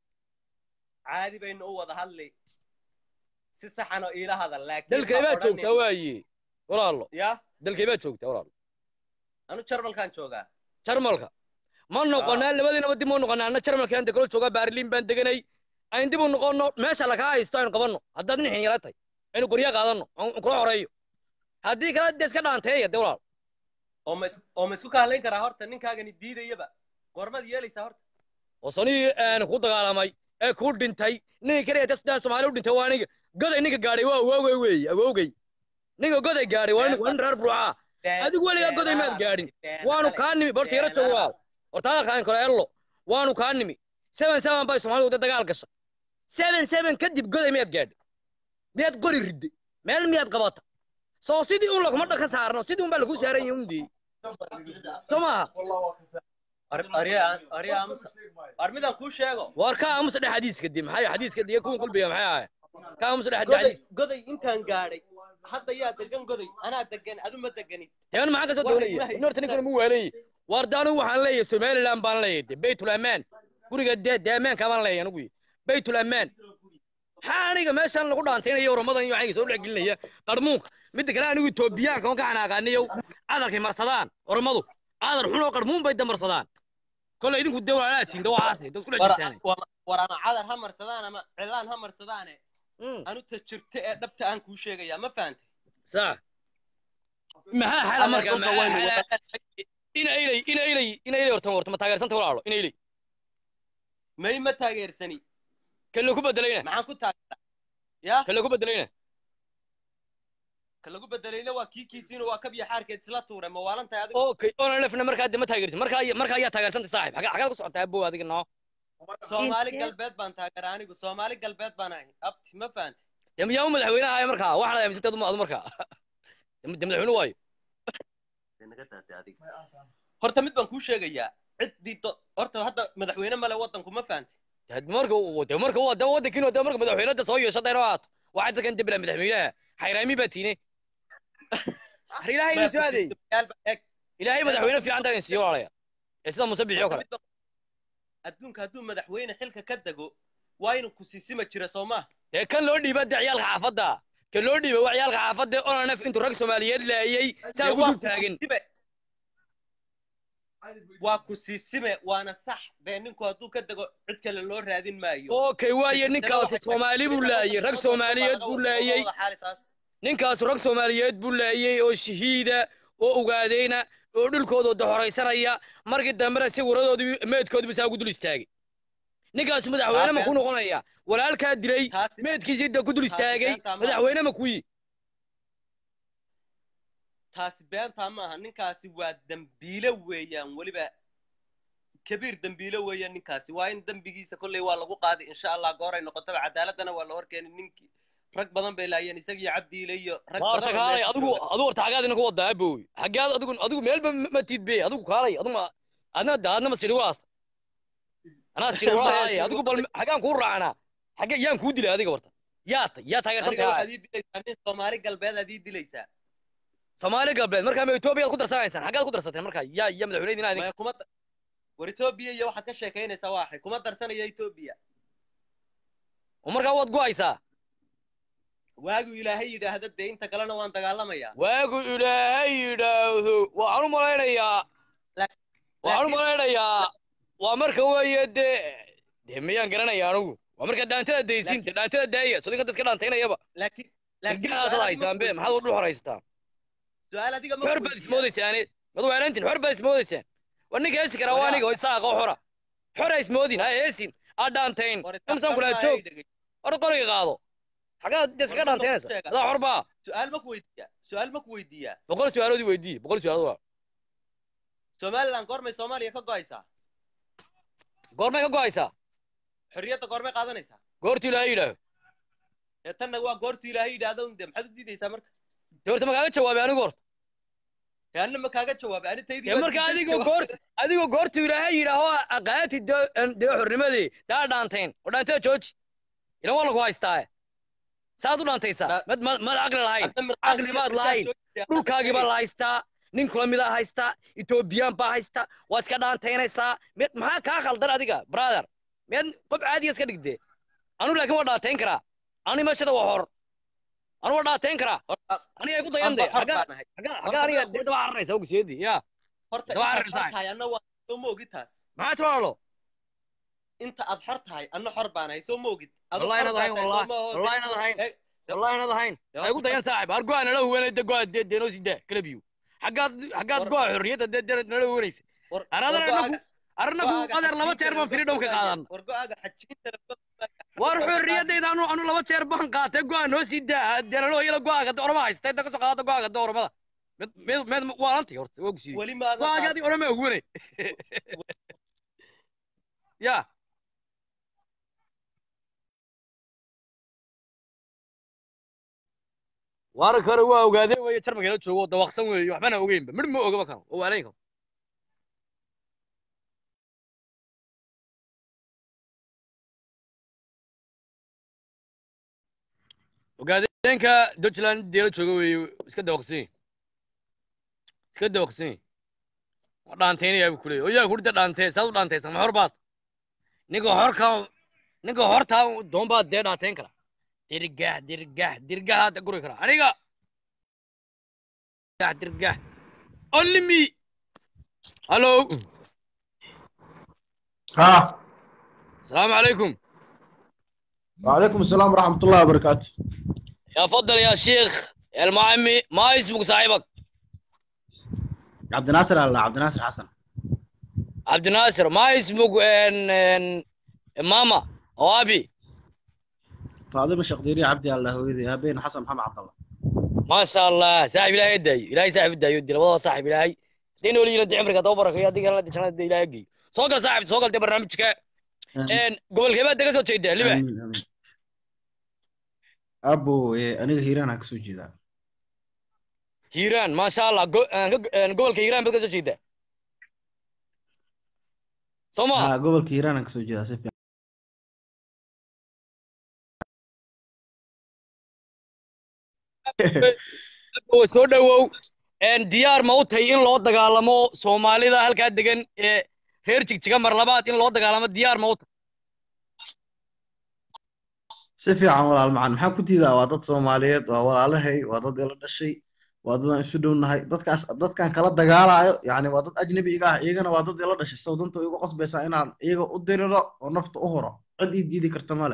caadi baynu u wada hadli si saxan oo iila hadal laakiin dalkay ha baa odhanin- joogtaa waaye walaalo ya dalkay baa joogtaa walaalo anu jarmalkaan joogaa jarmalka ma noqonaa labadiinaba dib ma noqonaa anna jarmalka aan degalo joogaa baarliin baan deganay ayn dib u noqonno meesha lakaa haysto aynu qabanno haddaad nin xinyala tahay aynu qorya qaadanno aan kula xoreeyo haddii kale dee iska dhaanteeya dee walaal oo ma is- oo ma isku kaalayn karaa horta ninkaagani diidayaba goormaad yeelaysaa horta oo sanihii aan ku dagaalamay ee ku dhintay ninka kaliya dasdaa soomaali u dhintay waa aniga goday ninka gaadhay waa awowgay weeye awowgay ninka goday gaadhay waa nin waa nin reer burcaa adigu weligaa goday maad gaadhin waanu kaa nimi borta yaro joogo walaal horta hadalkaan kale ello waanu kaa nimi seven seven bay soomaalidu wada dagaal gasha seven seven kadib goday miyaad gaadhay miyaad qori ridday meel miyaad qabata soo sidii un laguma dhaka saarno sidii un baa lagu saaran yahay undii soo maaha arya aamusa war midaan kuu sheego war ka aamusa dhex xadiiska dib maxay xadiiska diga kuwan qalbiga maxay ahaye ka aamusa dhex goday xadiis goday intaan gaadhay hadda yaa degan goday anaa degan adu ma deganid teban maxaa kasoo War doonaya ilmaha in horta ninkan mu waalayay war de anigu waxaan leeyahay somaliland baan leeyahay de baytul amaan guriga de de amaanka baan leeyahay anigu baytul amaan maxaa aniga meeshan lagu dhaantaynaya oramadan iyo waxayga soo dhex gelinaya qarmuunka midda kale anigu etoobiyaanka on ka xanaaqaaniyow cadarkay marsadaan oramadu cadar xun oo qarmuun bay damarsadaan kolley idinku de walaalaatiin de waxaasi dad isku dhex war jirtaan war- war ama cadar ha marsadaan ama cilaan ha marsadaane Mm, anu ta jirta ee dhabta aan kuu sheegayaa ma fahantay sax maxaa xala Adeer marka dhulka maxaa waynu xala wada- ina ilay ina ilay ina ilay horta horta ma taageersanta walaalo ina ilay may ma taageersani kan lagu bedelayna maxaan ku taageeraa yaa kan lagu bedelayna ka lagu bedelayna waa kii kiisiina waa kabya xaarkeed isla tuure ma waalan tahay adigu okay ona lefna markaa de ma taageersin markaa markaa ayaa taageersantay saaxib xagaa xagaad ku socotaa abow adiga noo soomaali Intee? galbeed baan taageeraa anigu soomaali galbeed baan ahay abti ma fahantay dee yaa u madaxweynaha ahay markaa waxaa la aaminsantayd uma adu markaa de madaxweyne waayo horta mid baan kuu sheegayaa ciddii do- horta hadda madaxweyne male waddanku ma fahantay de marka de marka waa de waddankiin de marka madaxweynada soo yeesho dayro aad waxaa dadkan debla madaxweynaha xayraami baa tiine har ilaahay idin soo aadeey Eeg, ilaahay madaxweyne fiican taa idin siiyo walaalaya ee sida muuse bixiyo kale mid baan- adduunka hadduu madaxweyne xilka ka dego waa inuu ku siisima jira soo maaha dee kan loo dhiiba de ciyaalka xaafadda kan loo dhiiba waa ciyaalka xaafadda onanef intuu rag soomaaliyeed laayey saa Dee ugu waa dul ku taagan siisime. waa ku siisime waana sax dee ninku hadduu ka dego cid kale loo raadin maayo okay waaye ninkaasi soomaali buu laayey rag soomaaliyeed buu laayey ninkaasu rag soomaaliyeed buu laayey oo shahiida oo ogaadeyna oo dhulkooda doxoraysanaya markii dambena si waradoodii meedkoodiiba saa ugu dul istaagay ninkaasu madaxweyne ma ku noqonaya walaalkaa dilay taasi meedkiisii da ku dul taasi istaagay beentaa maaha. madaxweyne ma kuyi taasi beentaa maaha ninkaasi waa dembiile weeyaan weliba kabiir dembiile weeyaan ninkaasi waa in dembigiisa kolley waa lagu qaadi insha allah gooray noqotaba cadaaladana waa la horkeeni ninkii rag badan bay laayeen isagii cabdiile iyo rag waa horta badan oo kaalay meesha adigu jooga. adigu horta xagaad idinku wadaa abow xagaad adigu adigu meelba ma- ma tiid be adigu kaalay adigu ma adna adna ma sidhi walaata anaa sidhi walaahaye adigu bal xagaan kuu raacnaa xagge yaan kuu dilay adiga horta yaa tay yaa taageersan aniga tahay waxaad ii dilaysaa nin soomaali galbeed aad ii dilaysaa soomaali galbeed markaa ma etoobiyaad ku darsanaysaan xaggaad ku darsateen markaa yaa yaa madaxweyne idin maya kuma da- war etoobiya iyo waxaad ka sheekaynaysaa waa axay kuma darsanaya etoobiya oo markaa waad go'aysaa waagu ilaahay yidhaahda dee inta kalena waan dagaalamayaa waagu ilaahay yidhaahdo waxaan u malaynayaa Laak- waxaan u laakiin- malaynayaa waa marka weeye dee dee miyaan garanaya anigu waa marka dhaantada daysiin dee dhaantada daaya sodinka dadka dhaantaynayaba laakiin laakiin irgahaasaad su'aal adiga haysaan ma be weydiiyaa. maxaad u dhul horaysataan su'aal adiga ma xor baad weydiiyaa. ismoodaysaane mad weerantin xor baad ismoodaysaan war ninka heesi karaa waa aniga oo isaaqa xora xora ismoodin ha heesin aa dhaantayn War imsaan kulaa isaqarnaa joog ay dhegay. hor qoriga qaado xagaad dee iskaga War midna dhaantaynaysa ku sheega. adaa xor baa su'aal ma ku weydiiyaa su'aal ma ku weydiiyaa boqol su-aaloodii weydiiye boqol su-aalood waa somaliland goormay soomaaliya ka go'aysaa goormay ka go'aysaa xorriyadda goormay qaadanaysaa goortii ilaahay yidhaaho ee tanna waa goortu ilaahay yidhaahdo un dee maxaad u diidaysaa marka dee horta ma kaaga jawaabay anigu horta ee anna ma kaaga jawaabay ani taydii dee baa marka diiday adigoo jawaab. goort adigoo goortuu ilaahay yidhaaho aqaati dee xornimadii daa dhaantayn oo dhaantada jooji ilan waa lagu haystaa saad u dhaantaysaa Ma- mad ma- mad caqli lahayn Hadda mirqaan caqli iyo baad mirqaan lahayn. joogtay, hadda dhulkaagii baa sheegaysa. la haystaa nin kula midaa haystaa etoobiyaan baa haystaa waad iska dhaantaynaysaa mid maxaa kaa khaldan adiga brother miyaad qof caadiya iska dhigdee anu laakiin waa dhaantayn karaa ani meeshada waa hor anu waa dhaantayn karaa Horta, aniga ay ku dayan anba de xor xaggaa baan ahay xaggaa Horta xaggaa aniga midaan ku- dee daba cararaysa ogseedi yaa horta Daba intaad arrin xor saaxib. tahay anna waa soo ma ogid taas maxaa jawalo inta aad xor tahay anna xor baan ahay soo ma ogid Adu wallahi xor inaad baa ahayn tahay, wallahi soo ma oho. wallahi inaad ahayn Eh, wallahi inaad ahayn dee ay ugu horta- dayan saaxib har go'a nala huwanay de go'a dee deenoo sidaa kalabiyo xaggaad xaggaad War- go'a xorriyadda dee dee nala huwanaysa war- Anadana war inagu- go'aaga- arnagu go'aaga adeer laba xajiinta jeer baan laga firi dhow ka fogaaya. qaadan war go'aaga xajiinta laga fogaaya. war Laga xorriyaddayda anu anu laba jeer baan qaatay go'a noo sii daa deelalo iyada go'aaga de orama haysta inta kasoo qaadata go'aaga de oramada mid mid mid waa lanti horta waa ku siiyey weli maadan go'aaga qaadan. adi orama huwane ya waara kore waa ogaadee weeye jarmalkeela joogo oo dawaqsan weeye waxbana ogeynba midh ma ogaba karo oo waalayn karo ogaadeenka dutchland deela jooga weeye iska dawaqsan yahi iska dawaqsan yahi waa dhaantaynayaa buu kuleeyay oyaa kurida dhaantee saad u dhaantaysa ma hor baad ninka horka ninka hortaa doon baad dee dhaantayn kara dirgah dirgah dirgah hadda guri kara aniga dirgah dirgah only me hallo ها السلام عليكم وعليكم السلام ورحمة الله وبركاته يا فضل يا شيخ يا المعمي ما اسمك صاحبك عبد الناصر الله عبد الناصر حسن عبد الناصر ما اسمك ان ان ماما او ابي فاطمة الشقديري عبدي الله هويدي بين حسن محمد عبد الله ما شاء الله صاحب الهي يدعي الهي صاحب يدعي يدي والله صاحب الهي دين ولي يرد عمرك دوبرك يا ديك الله جنة دي الهي يجي سوق صاحب سوق دي برنامجك ان قبل كيف بدك سو تشيد لبه آمين آمين أبو إيه أنا هيران هكسو جدا هيران ما شاء الله قو- آه، آه، قبل كيران بدك سو تشيد سوما ها قبل كيران هكسو جدا سيف oo soo dhawow een diyaar ma u tahay in loo dagaalamo soomaalida halkaa degan ee reer jigjiga mar labaad in loo dagaalamo diyaar ma u tahay سيف عن ولا المعن maxaa ku diidaa waa dad Soomaaliyeed waa walaalahay waa dad ila dhashay waa dad aan isu dhownahay dadkaas dadkan kala dagaalayo yani waa dad ajnabi iga ah iyagana waa dad ila dhashay sawdanta igu qasbaysaa inaan iyaga u diriro oo nafta u huro cid ii diidi karta male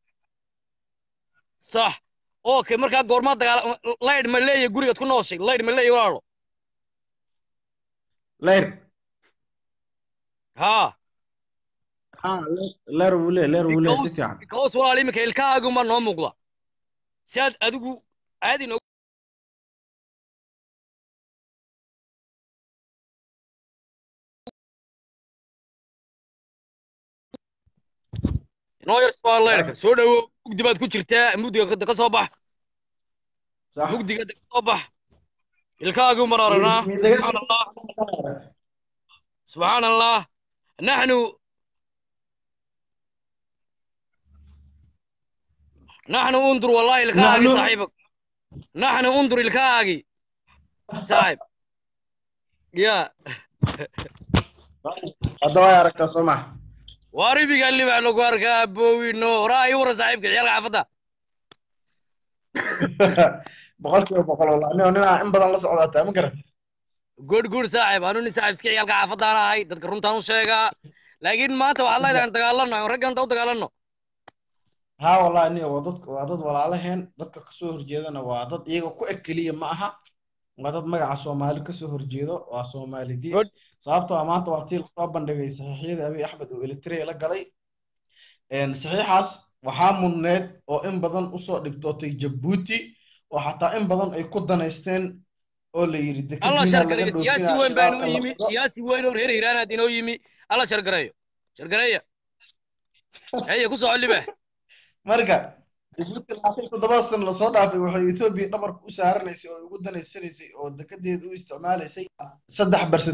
sax okay markaa goormaa dagaal laydh ma leeyahay gurigaad ku nooshay laydh ma leeyahay walaalo leer haa ha leer wuu leeyahay leer wuu leeyahay si because fiican because walaal iminka ilkahaagunbaa noo muuqda si aad adigu caadi noo noo yartaa laydhka soo dhawow mugdi baad ku jirtaa mugdiga ka- ka soo bax صح mugdiga ka soo bax ilkahaagun baan aragnaa subxaan allah سبحان الله نحن نحن انظر والله الكاغي نحن- صاحبك نحن انظر الكاغي صاحب يا hadda waa aragtaa soo maha واربي قال لي بعد لك ابوي نو راي ورا صاحبك عيال عفدا boqolkiiba boqol wallah nin ninaa in badan la socdaata ma garat جود جود صاحب انا ني صاحب سكي عيال عفدا انا هاي ددك runtaan u sheegaa laakiin maanta waxaa leedahay dagaalano raggan u dagaalano haa wallahi aniga waa dad waa dad walaalaheen dadka kasoo horjeedana waa dad iyaga ku eg keliya ma aha waa dad magaca soomaali kasoo horjeedo waa soomaali diin Good. sababtoo ah maanta waa tii lasoo bandhigay saxiixyadii abiy axmed oo eritrea la galay Een, saxiixaas waxaa mudneed oo in badan usoo dhibtootay jabuuti oo xataa in badan ay ku danaysteen oo la yidhi الله dekadiina شر laga قريه سياسي dhoofinaa وين بينو shidaalka la يمي wado سياسي وين ورير هيران دينو يمي الله شر قريه شر قريه هي كوسو علي به marka jabuuti labaatan iyo toddoba sano lasoo dhaafay waxay etoobiya dhabarka u saaranaysay oo ugu danaysanaysay oo dekedeeda u isticmaalaysay saddex barset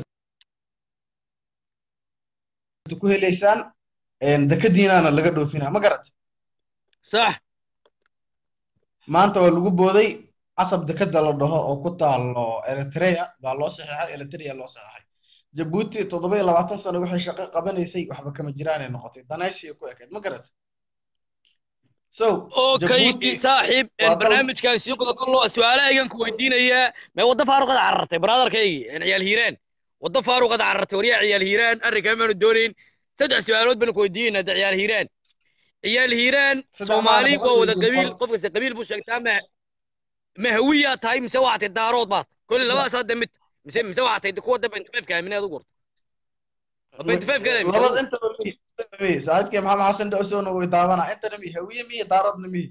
ku helaysaan een, dekadiinaana laga dhoofinaa ma garat صح maanta waa lagu booday casab dekeda la dhaho oo ku taalo eritrea baa loo saxeexay eritrea loo saxeexay jabuuti toddoba iyo labaatan sano waxay shaqo qabanaysay waxba kama jiraanay noqotay danaysiya ku ekayd ma garat so اوكي jabuuti صاحب waa dal البرنامج كان سيقول كله سؤال ايغان كو ويدينيا ما ودا فاروق عررتي برادر كيغي ان عيال هيران waddo faaruqad carartay waryaa ciyaal hiiraan arrinkaa maanu doonayn saddex su-aalood baan ku weydiinayna hadda ciyaal hiiraan ciyaal hiiraan Saddex soomaali maalmood waa wada iyo qabiil boqol. qof kasta qabiil buu sheegtaa ma ma hawiyaa tahay mise waxaa tahay daarood baad kolli labadaas hadda mid mise mise waxaa tahay kuwa da benty five ka aaminaad u gurta benty five kaada aaminta labada intaba mi intaba mi saaxiibkii maxamed xasan dhowsowna way daawanaa intana mi hawiye mi daaradna mi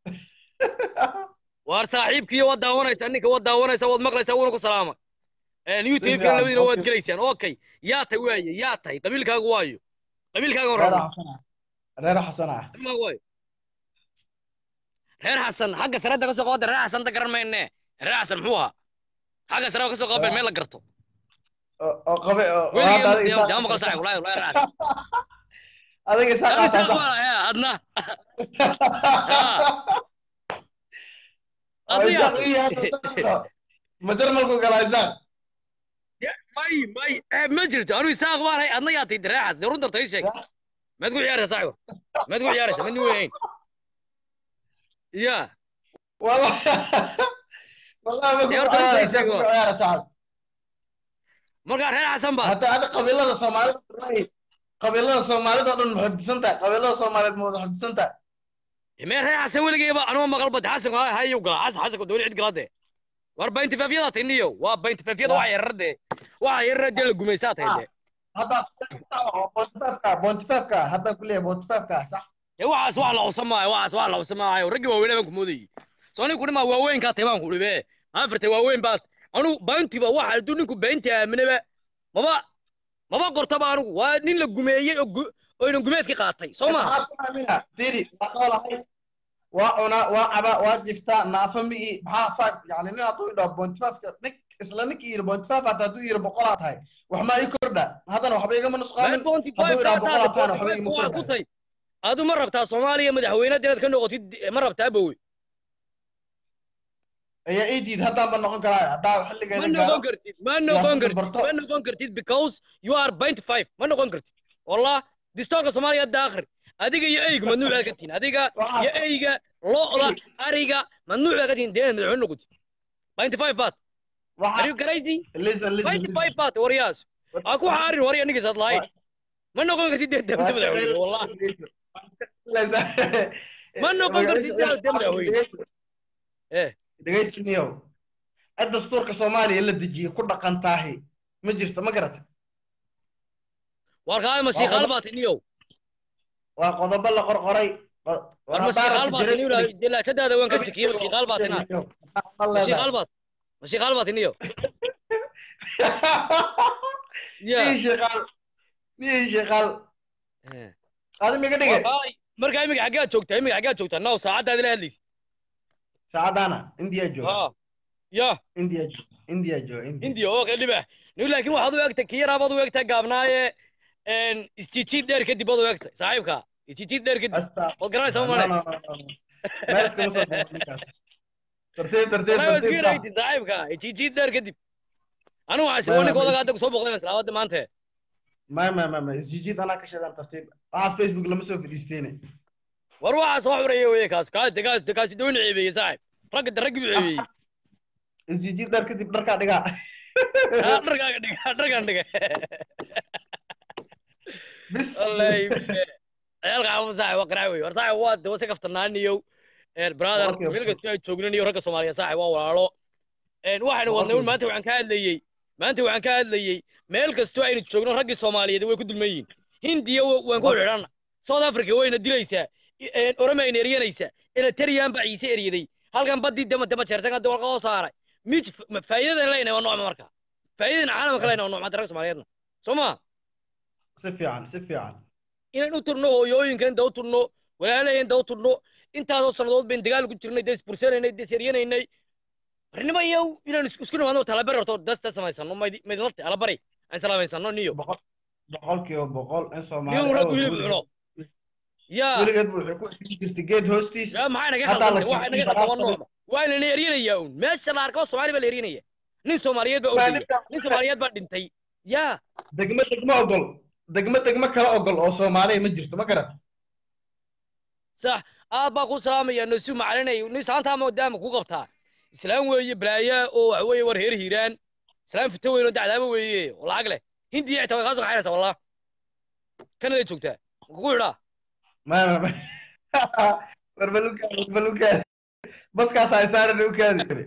waar saaxiibkiiyo waad daawanaysaa ninka waad daawanaysaa waad maqlaysaa wuuna ku salaama youtube-kan fiican, labadiina waad okay. gelaysaan okay yaa tahay waaye yaa tahay qabiilkaagu waayo qabiilkaaga reer horaba xasan ah reer xasan ah qabiilkaagu waayo reer xasan xagga sarada ka soo qaada reer xasan da garan mayne reer xasan muxuu ahaa xagga sarada ka soo qaabel meel la garto oo oo qabe oo oo weligii hadda adiga yaa isaaq- maqal saaxiib walahi walahi reer xasan adiga isaaq Adiga aasaa isaaq sax. baa lahaa adna oo adna yaa isaaq ii yahay ma jarmalku galaa isaaq may may eh, ma jirto anu isaaq baan hay adna yaa tahay reer xasan dee runta tay sheeg maad ku ciyaaraysaa saaxiib maad ku ciyaaraysaa mid weyn ya والله والله ما يا كنت رجل عارف زي كنت عارف صاحب markaa reer xasan baa حتى هذا قبيلة الصومالية قبيلة الصومالية تقول محب سنتا قبيلة الصومالية محب سنتا mee reer xasan weligeyba anuma maqal bad xasan hayu gala xasan xasan dooni cid galade war baynti faafiyada tiniyo waa baynti faafiyada waxa yararde waxa yararde la gumaysaa tahay de هذا بونتفافكا بونتفافكا هذا كلية بونتفافكا صح ee waxaas wax la cusamayo waxaas wax la cusamayo raggi waaweyn baan ku moodayay soo ninku dhima waaweynkaa tahay baan ku dhibe afarta waaweyn baad anu bayntiba waxa hadduu ninku baynti aaminaba maba maba qortaba anigu waa nin la gumeeyey oo gu- oo inan gumeedki qaatay soo ma ديري وقال هاي وانا وعبا واجفتا نافمي بها فاك يعني نينا تو يدو بونتفافكا نك isla ninka yiri bontifaaf hata hadduu yiri boqolaad tahay wax ma ii kordha haddana waxba igama nusqaamin hadduu idhaa boqolaad tahana waxba igama kordha adu ma rabtaa soomaaliya madaxweynaad inaad ka noqotid ma rabtaa bowe ayaa ii diid haddaan ba noqon karaa haddaa ma xilligeeda noqon gaaro kartid ma noqon siyaasadda kartid barto. ma noqon kartid because you are point five ma noqon kartid wallah distoorka soomaaliya hadda akhri adiga iyo eyga mamnuuc baad ka tihin adiga Waxaa- iyo eyga lo'da ariga mamnuuc baad ka tihin dee madaxweyne noqotid point five baad are waxaa you crazy listen listen point five baad waryaas ha ku xaarin warya ninkaas had lahayn ma noqon kartid dee dee madaxweyne wallah Ma noqon kartid dee dee madaxweyne eh dhegaystaniyow cid dastuurka soomaaliya la dejiyey ku dhaqan taahi ma jirto ma garata war kaa mashiiqaal baad tiniyow waa qodobo la qorqoray qo- war war haddaan mashiiqaal rabta baad jirin- tiniyow jelaashadaada waan ka shakiyey mashiiqaal baad tinaa Ma leedahay. mashiiqaal baad mashiiqaal baad tiniyow ya Nin shaqaal nin shaqaal Eh. adi miga dhige Wallahi, markaa imiga xaggaad joogtaa imiga xaggaad joogtaa now saacaddaad ila hadlaysa saacadaana india jooga ha ya india jooga india jooga india hindiya oo kale dhibax ni laakiin waxaad u egtay kiyaraabaad u egtaa gaabnaaye isjijiid dheer kadib baad u egtay saaxiibka isjijiid dheer kadib Asta- waad garanaysaa No, male no, no, no, no. meel iskama soo baxo ninkaas. tartiib tartiib wallahi waa iska tartiib yaraytin saaxiibka isjijiid dheer kadib anigu waxaa Ma- sii ninka ma- odaga hadda kusoo boqday salaawada maanta ma ma ma ma isjijiid anaa ka sheegaan tartiib waxaas facebook lama soo fadhiisteene war waxaas wax xureeye weye kaas kaas kaas kaasi dooni ceebeeye saaxiib ragga de raggi buu ceebeeyey isjijiid dhar kadib dharkaa dhigaa Ah, dharkaaga dhiga dharkaan dhiga bis wallahi ciyaalka xaafad saaxib waa qarac wey war saaxib waa de wasi kaftanaaniyow brother Okay, meel okay. kastoo ay joognan iyo ragga soomaaliya saaxib waa walaalo Een, waxaynu wadnay un Okay. maanta waxaan ka hadlayey maanta waxaan ka hadlayey meel kastoo aynu joogno raggii soomaaliyeed way ku dulman yihiin hindiya wa- waan ku xidhanna south africa wayna dilaysaa I- een, oromayna eryanaysaa eleteriyan baa ciise eryaday halkan baddii dama dama jeertan hadda warqa oo saaray mij ma- faa'iidadan leynahay waa noocma marka faa'iidadan caalamka leynahay waa noocma ragga soomaaliyeedna soo ma si fiican si fiican inaan u turno hooyooyinkan da u turno walaalaheen da u turno intaasoo sannadood bayn dagaal ku jirnay dee isbursanaynay dee isyaryenaynay barnimo iyo inaan is- isku nimaadno talabari horto dasta samaysano mayd- maydinlate alabari aan salaamaysano niyo boqol boqolkiiba boqol in niyo soomaali rag hilib cuno yaa weligeed bu waxay ku xidhi jirtay geed hoostiis yaa maxay naga Hadda la khaldantay waxay naga keenay khaldan waa baraha noocma waa inana eryanayaa un meesha la arko soomaali baa la eryanaya nin soomaaliyeed baa ordaya nin soomaaliyeed baa dhintay yaa degmo degmo ogol degmo degmo kala ogol oo soomaaliya ma jirto ma garata sax aad baa ku salaamaya nosu macalinay nisaantaa maadaama ku qabtaa islaam weeye balaayaa oo waxa weeye war heer hiiraan islaan fito weyn oo dacdaaba weeye oo lacag leh hindiya xitaa way kaa soo kaxaynaysaa wallah kanaday joogtaa ma kugu xidhaa ma ma ma barbalukaadi barbalukaadi baskaas ay saaran u kaadi kare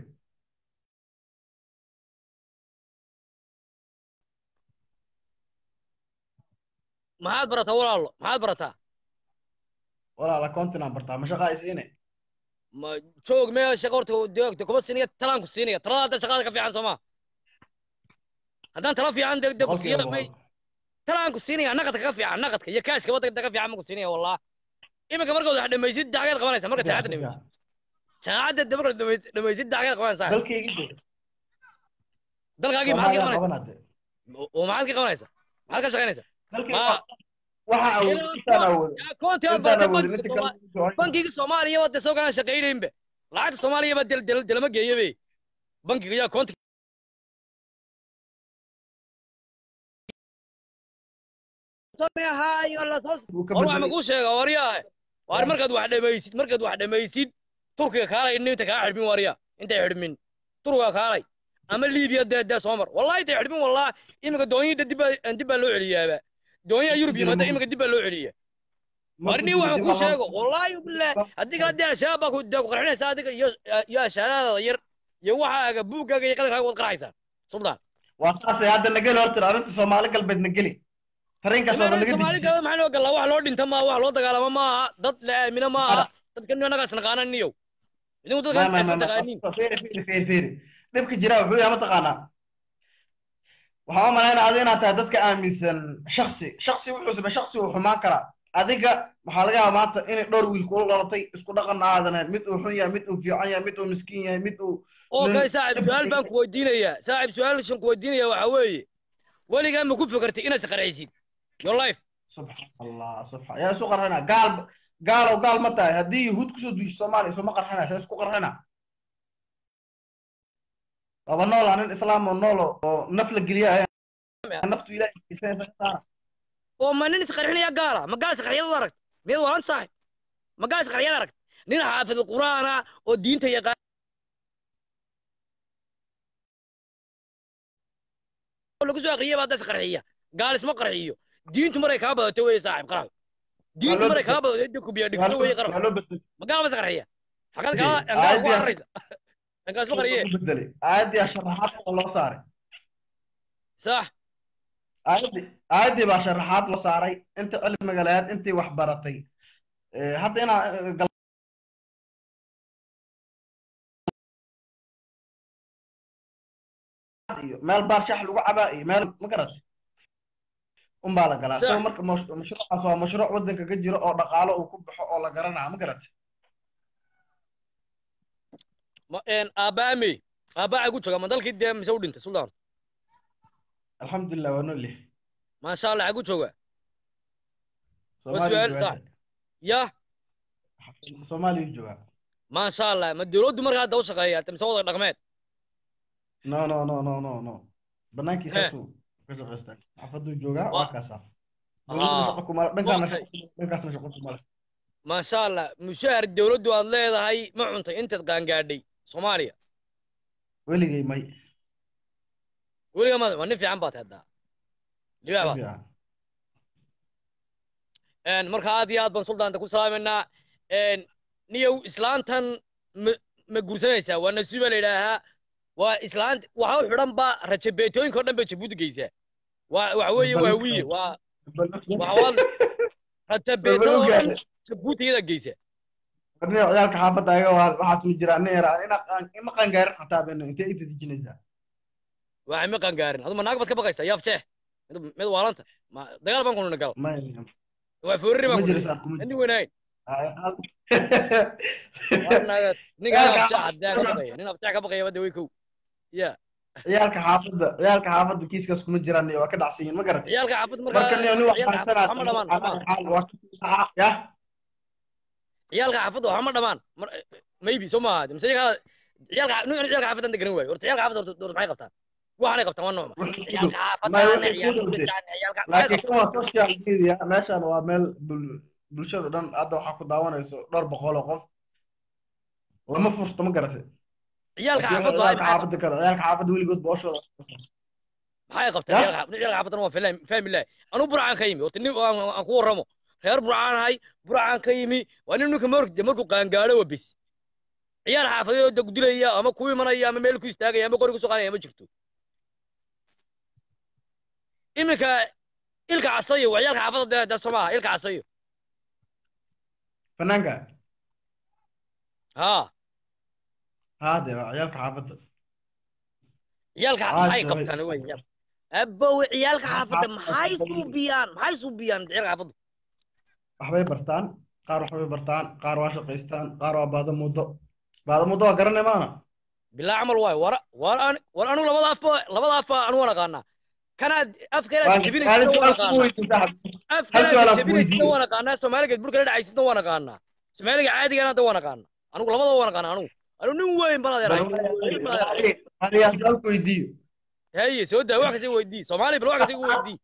maxaad barataa walaalo maxaad barataa walaala continent bartaa ma shaqaa isiine ma joog mee shaqo horta deegta kuma siinaya talaan ku siinaya talada hadda shaqada ka fiican soo ma haddaan tala fiican de de ku siiya may talaan ku siinaya naqadka ka fiican naqadka iyo kaashka waddanka ka fiican ma ku siinaya wallah iminka markaad wax dhamaysid dacgeed qabanaysa marka jaacadda dhamaysid jaacadda de markaad dhamaysid dhamaysid dacgeed qabanaysaa dalkaygi dalkaagii maxaad ka soomaaliya qabanaysaa qabanade oo maxaad ka qabanaysaa maxaad ka shaqaynaysaa dalkaygi ma waxa awood intaan awoodo koonti aad intaan baratay awoodo bankiga inta Soomaaliya kale bankiga soomaaliya wadda soo galaan shaqaynaynba lacagta soomaaliya baa del del delama geeya be bankiga yaa koonti wuu ka war wax ma bedelay kuu sheega waryaa waar markaad wax dhamaysid markaad wax dhamaysid turkiga kaalay inta kaa xidhmin waryaa intay xidhmin turkiga kaalay ama liibiya dee dee soo mar wallahi intay xidhmin wallah iminka doonyida dib baa dib baa loo celiyaaba doonyaha yurub yimaada iminka dib baa loo celiya warni waxaan kuu sheego wallaahi billah haddii kala dee al-shabaab baa ku dee ku qarxinaysa adiga iyo iyo ashaadaada yar iyo waxaaga buuggaaga iyo qadankaaga waad qarxaysaa suldaan waa saasay hadda nageli horta arrinta soomaali galbeed nageli tareenkaas oo dhan naga soomaali dejisay galbeed maxaa loo galaa wax loo dhinta maaha wax loo dagaalamo maaha dad la aamino maaha dadka annagaas naqaanan niyow idinku dadka ma ma intaas ma ma taqaanin ma fiiri fiiri fiiri fiiri dhibka jira wuxuu yahay mataqaanaa waxaan u malaynaa adiga inaad tahay dadka aaminsan shaksi shaksi wuxuu samey shaksi uu xumaan karaa adiga waxaa laga yaabaa maanta inay dhowr wiil kula dhalatay isku dhaqan aadan ahayn mid uu xun yahay mid uu fiican yahay mid uu miskiin yahay mid uu okay saaxib su-aal baan ku weydiinayaa saaxib su-aashan ku weydiinaya waxaa weeye weligaa ma ku fikirtay inaad isqarxaysid your life subxaan allah subxaan yaa isu qarxina gaal gaalow gaal ma tahay haddii yahuud kusoo duusho soomaaliya isuma qarxina saa isku qarxina laba nool aa nin islaam oo nool oo naf la geliya naftu ilaahay oo ma nin isqarxinaya gaala ma gaal isqarxiyad aragt miyaad waalan saaxib ma gaal isqarxiyad aragt nin xaafid qur'aana oo diinta yaqaan lagu soo aqriyay baa das qarxiya gaal isma qarxiyo diintu maray kaa badato weeye saaxib qarax diintu maray kaa badato inta kubiya dhigto weeye qarax waa loo bedelay ma gaal bas qarxiya xaqad kaa angaa ku arraysa angaa isma qarxiye bedelay aayaddii sharaxaad loo saaray sax aayaddii aayaddii baa sharaxaad loo saaray inta cilmiga lahayd intii wax baratay Eh, hadda inaa eh, gal- iyo meel baar shax lagu cabaa iyo meel ma garatay unbaa la galaa Sax. so marka mash- mashruucaas waa mashruuc waddanka ka jiro oo dhaqaalo uu ku baxo oo la garanaa ma garatay ma een aabaamey aabaa ku jooga ma dalkii dee mise u dhintay suldaan alxamdulilah waa nool yahay maasha allah xagu jooga Soomaaliya su'aal joogaa. sax. ya Soomaaliya joogaa maasha allah ma dowladdu markaa hadda u shaqeeya mise wada dhaqmeed no no no no no no banaankiisaasuu ka shaqaystaa xaafaduu joogaa waa Waa- kaasaa Ah. dowladda shaqo kuma le- dhankaana Waqti. shaqo dhankaasna shaqo kuma le maasha allah mushaar dowladdu aad leedahay ma cuntay intaad qaangaadhay soomaaliya weligay may weliga ma waa nin fiican baad haddaa libaax baad fiican een marka aad iyo aad baan suldaanta ku salaamaynaa een niyow islaantan ma ma guursanaysaa waa nasiiba la yidhaahaa waa islaant waxa u xidhan ba rajabeetooyinka oo dhan bay jabuuti geysaa waa waxa weeye waa wiye waa waxa waad rajabeetada oo dhan jabuuti iyada geysa warniga ciyaalka xaafadda ayaga waa waxaas ma jiraan nin yaraa ina qaan ima qangaarin xataa beno intee inta dejinaysaa waxay ma qangaarin aduma naag baad ka baqaysaa yaaf jeex mid mid waalanta ma dagaal baan kununa gal may waa foorri kuma baan jira kununa saar kuma nin jira weynayn ninka Yaalka abjeex xaafadda. haddaa ka baqaya nin abjeex ka baqaya wadda way kow ya ciyaalka xaafadda ciyaalka xaafadda kiiskaas kuma jiraan waa ka dhacsan yihiin ma garatay ciyaalka xaafad markaa marka nin nin wax ciyaalka xaafad baransanaa waxma dhamaan dhamaan waa ka yah ciyaalka xaafadda waxma dhamaan mar maybe soo maaha mise iyaga ciyaalka nin ciyaalka xaafaddan deganan waayo horta ciyaalka xaafadda horta horta maxay qabtaan waxanay qabtaan waa noocma ciyaalka xaafadda Ma- ana ciyaalka wuxuu ku dhashaan ciyaalka maxay laakiin qabtaan kan waa social media meeshan waa meel bul- bulshada dhan hadda waxaa ku daawanayso dhowr boqol oo qof lama furto ma garatay ciyaalka laakiin xaafadda ay ciyaalka maxay xaafadda kale ciyaalka xaafadda weligood booshooda maxay qabteen Ya. ciyaalka ciyaalka xaafadana waa fahmi fahmi lahay anuu burcaan ka yimi horta nin aan aan ku warramo reer burcaan ahay burcaan ka yimi waa nin ninka mark markuu qaangaadho waa bis ciyaal xaafadeed oo dilaya ama ku imanaya ama meel ku istaagaya ama qori ku soo qaadaya ma jirto iminka ilka casayo waa ciyaalka xaafadda dee soo maaha ilka casayo fanaanka haa haa dee waa ciyaalka xaafadda ciyaalka Ah, maxay sorry. qabtaan wey abow ciyaalka xaafadda maxay xaafadda. suubiyaan maxay suubiyaan ciyaalka xaafadda waxbay bartaan qaar waxbay bartaan qaar waa shaqaystaan qaar waa baada muddo baada muddo waa garanay maana bilaa camal waay war war an war anigu labada afba labada afba anu waan aqaanaa kanaad afkeena Waan- jebinaysa waan waan ku aqaanaa weydiin saaxiib. Hal afkeena su'aal aan ku jebinaysa weydiiyo. waan aqaanaa soomaaligeed burka la dhacaysida waan aqaanaa soomaaliga caadigana hadda waan aqaanaa anigu labada waan aqaanaa anigu anigu nin weyn baan adeeray nin baan adeeray. Adiga su'aal ku weydiiyo haye soo daa wax kasta weydii soomaali bal wax kasta igu weydii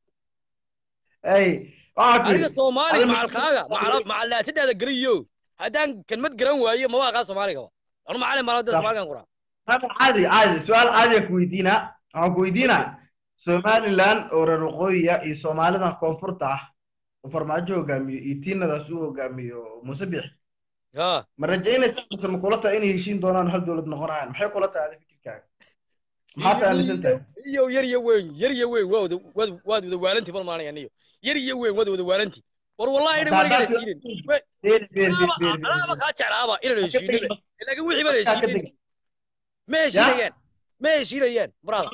ay waxaa ku adiga yidhi soomaali adiga- macalkaaga macal macalaatadaada geliyo haddaan kelmad garan waayo maba aqaan soomaaliga anu macalin baan hadda Sax. soomaaligan qoraa Hada caadi caadi su'aal caadiya ku weydiinaa waxaan ku weydiinaa somaliland oo reer waqooyiya iyo soomaalidan koonfurta ah oo farmaajo hogaamiyo iyo tiinadaas uu hogaamiyo muuse bix ha ma rajaynaysaa mise ma kula tahay inay heshiin doonaan hal dowlad noqonayaan maxay kula tahay adiga fikirkaaga maxaad aaminsan tahay iyo yar iyo weyn yar iyo weyn waa wada waad waad wada waalanti bal maanaya niyo yar iyo weyn waad wada waalanti war wallahi ina Haddaad weligaa sidaas- heshiinin Beer, beer, beer, beer, beer, alaaba beer. kaa jeclaaba inaan heshiinin laakiin wixii baan Ka heshiinin tegi. ma heshiinayaan ma heshiinayaan brother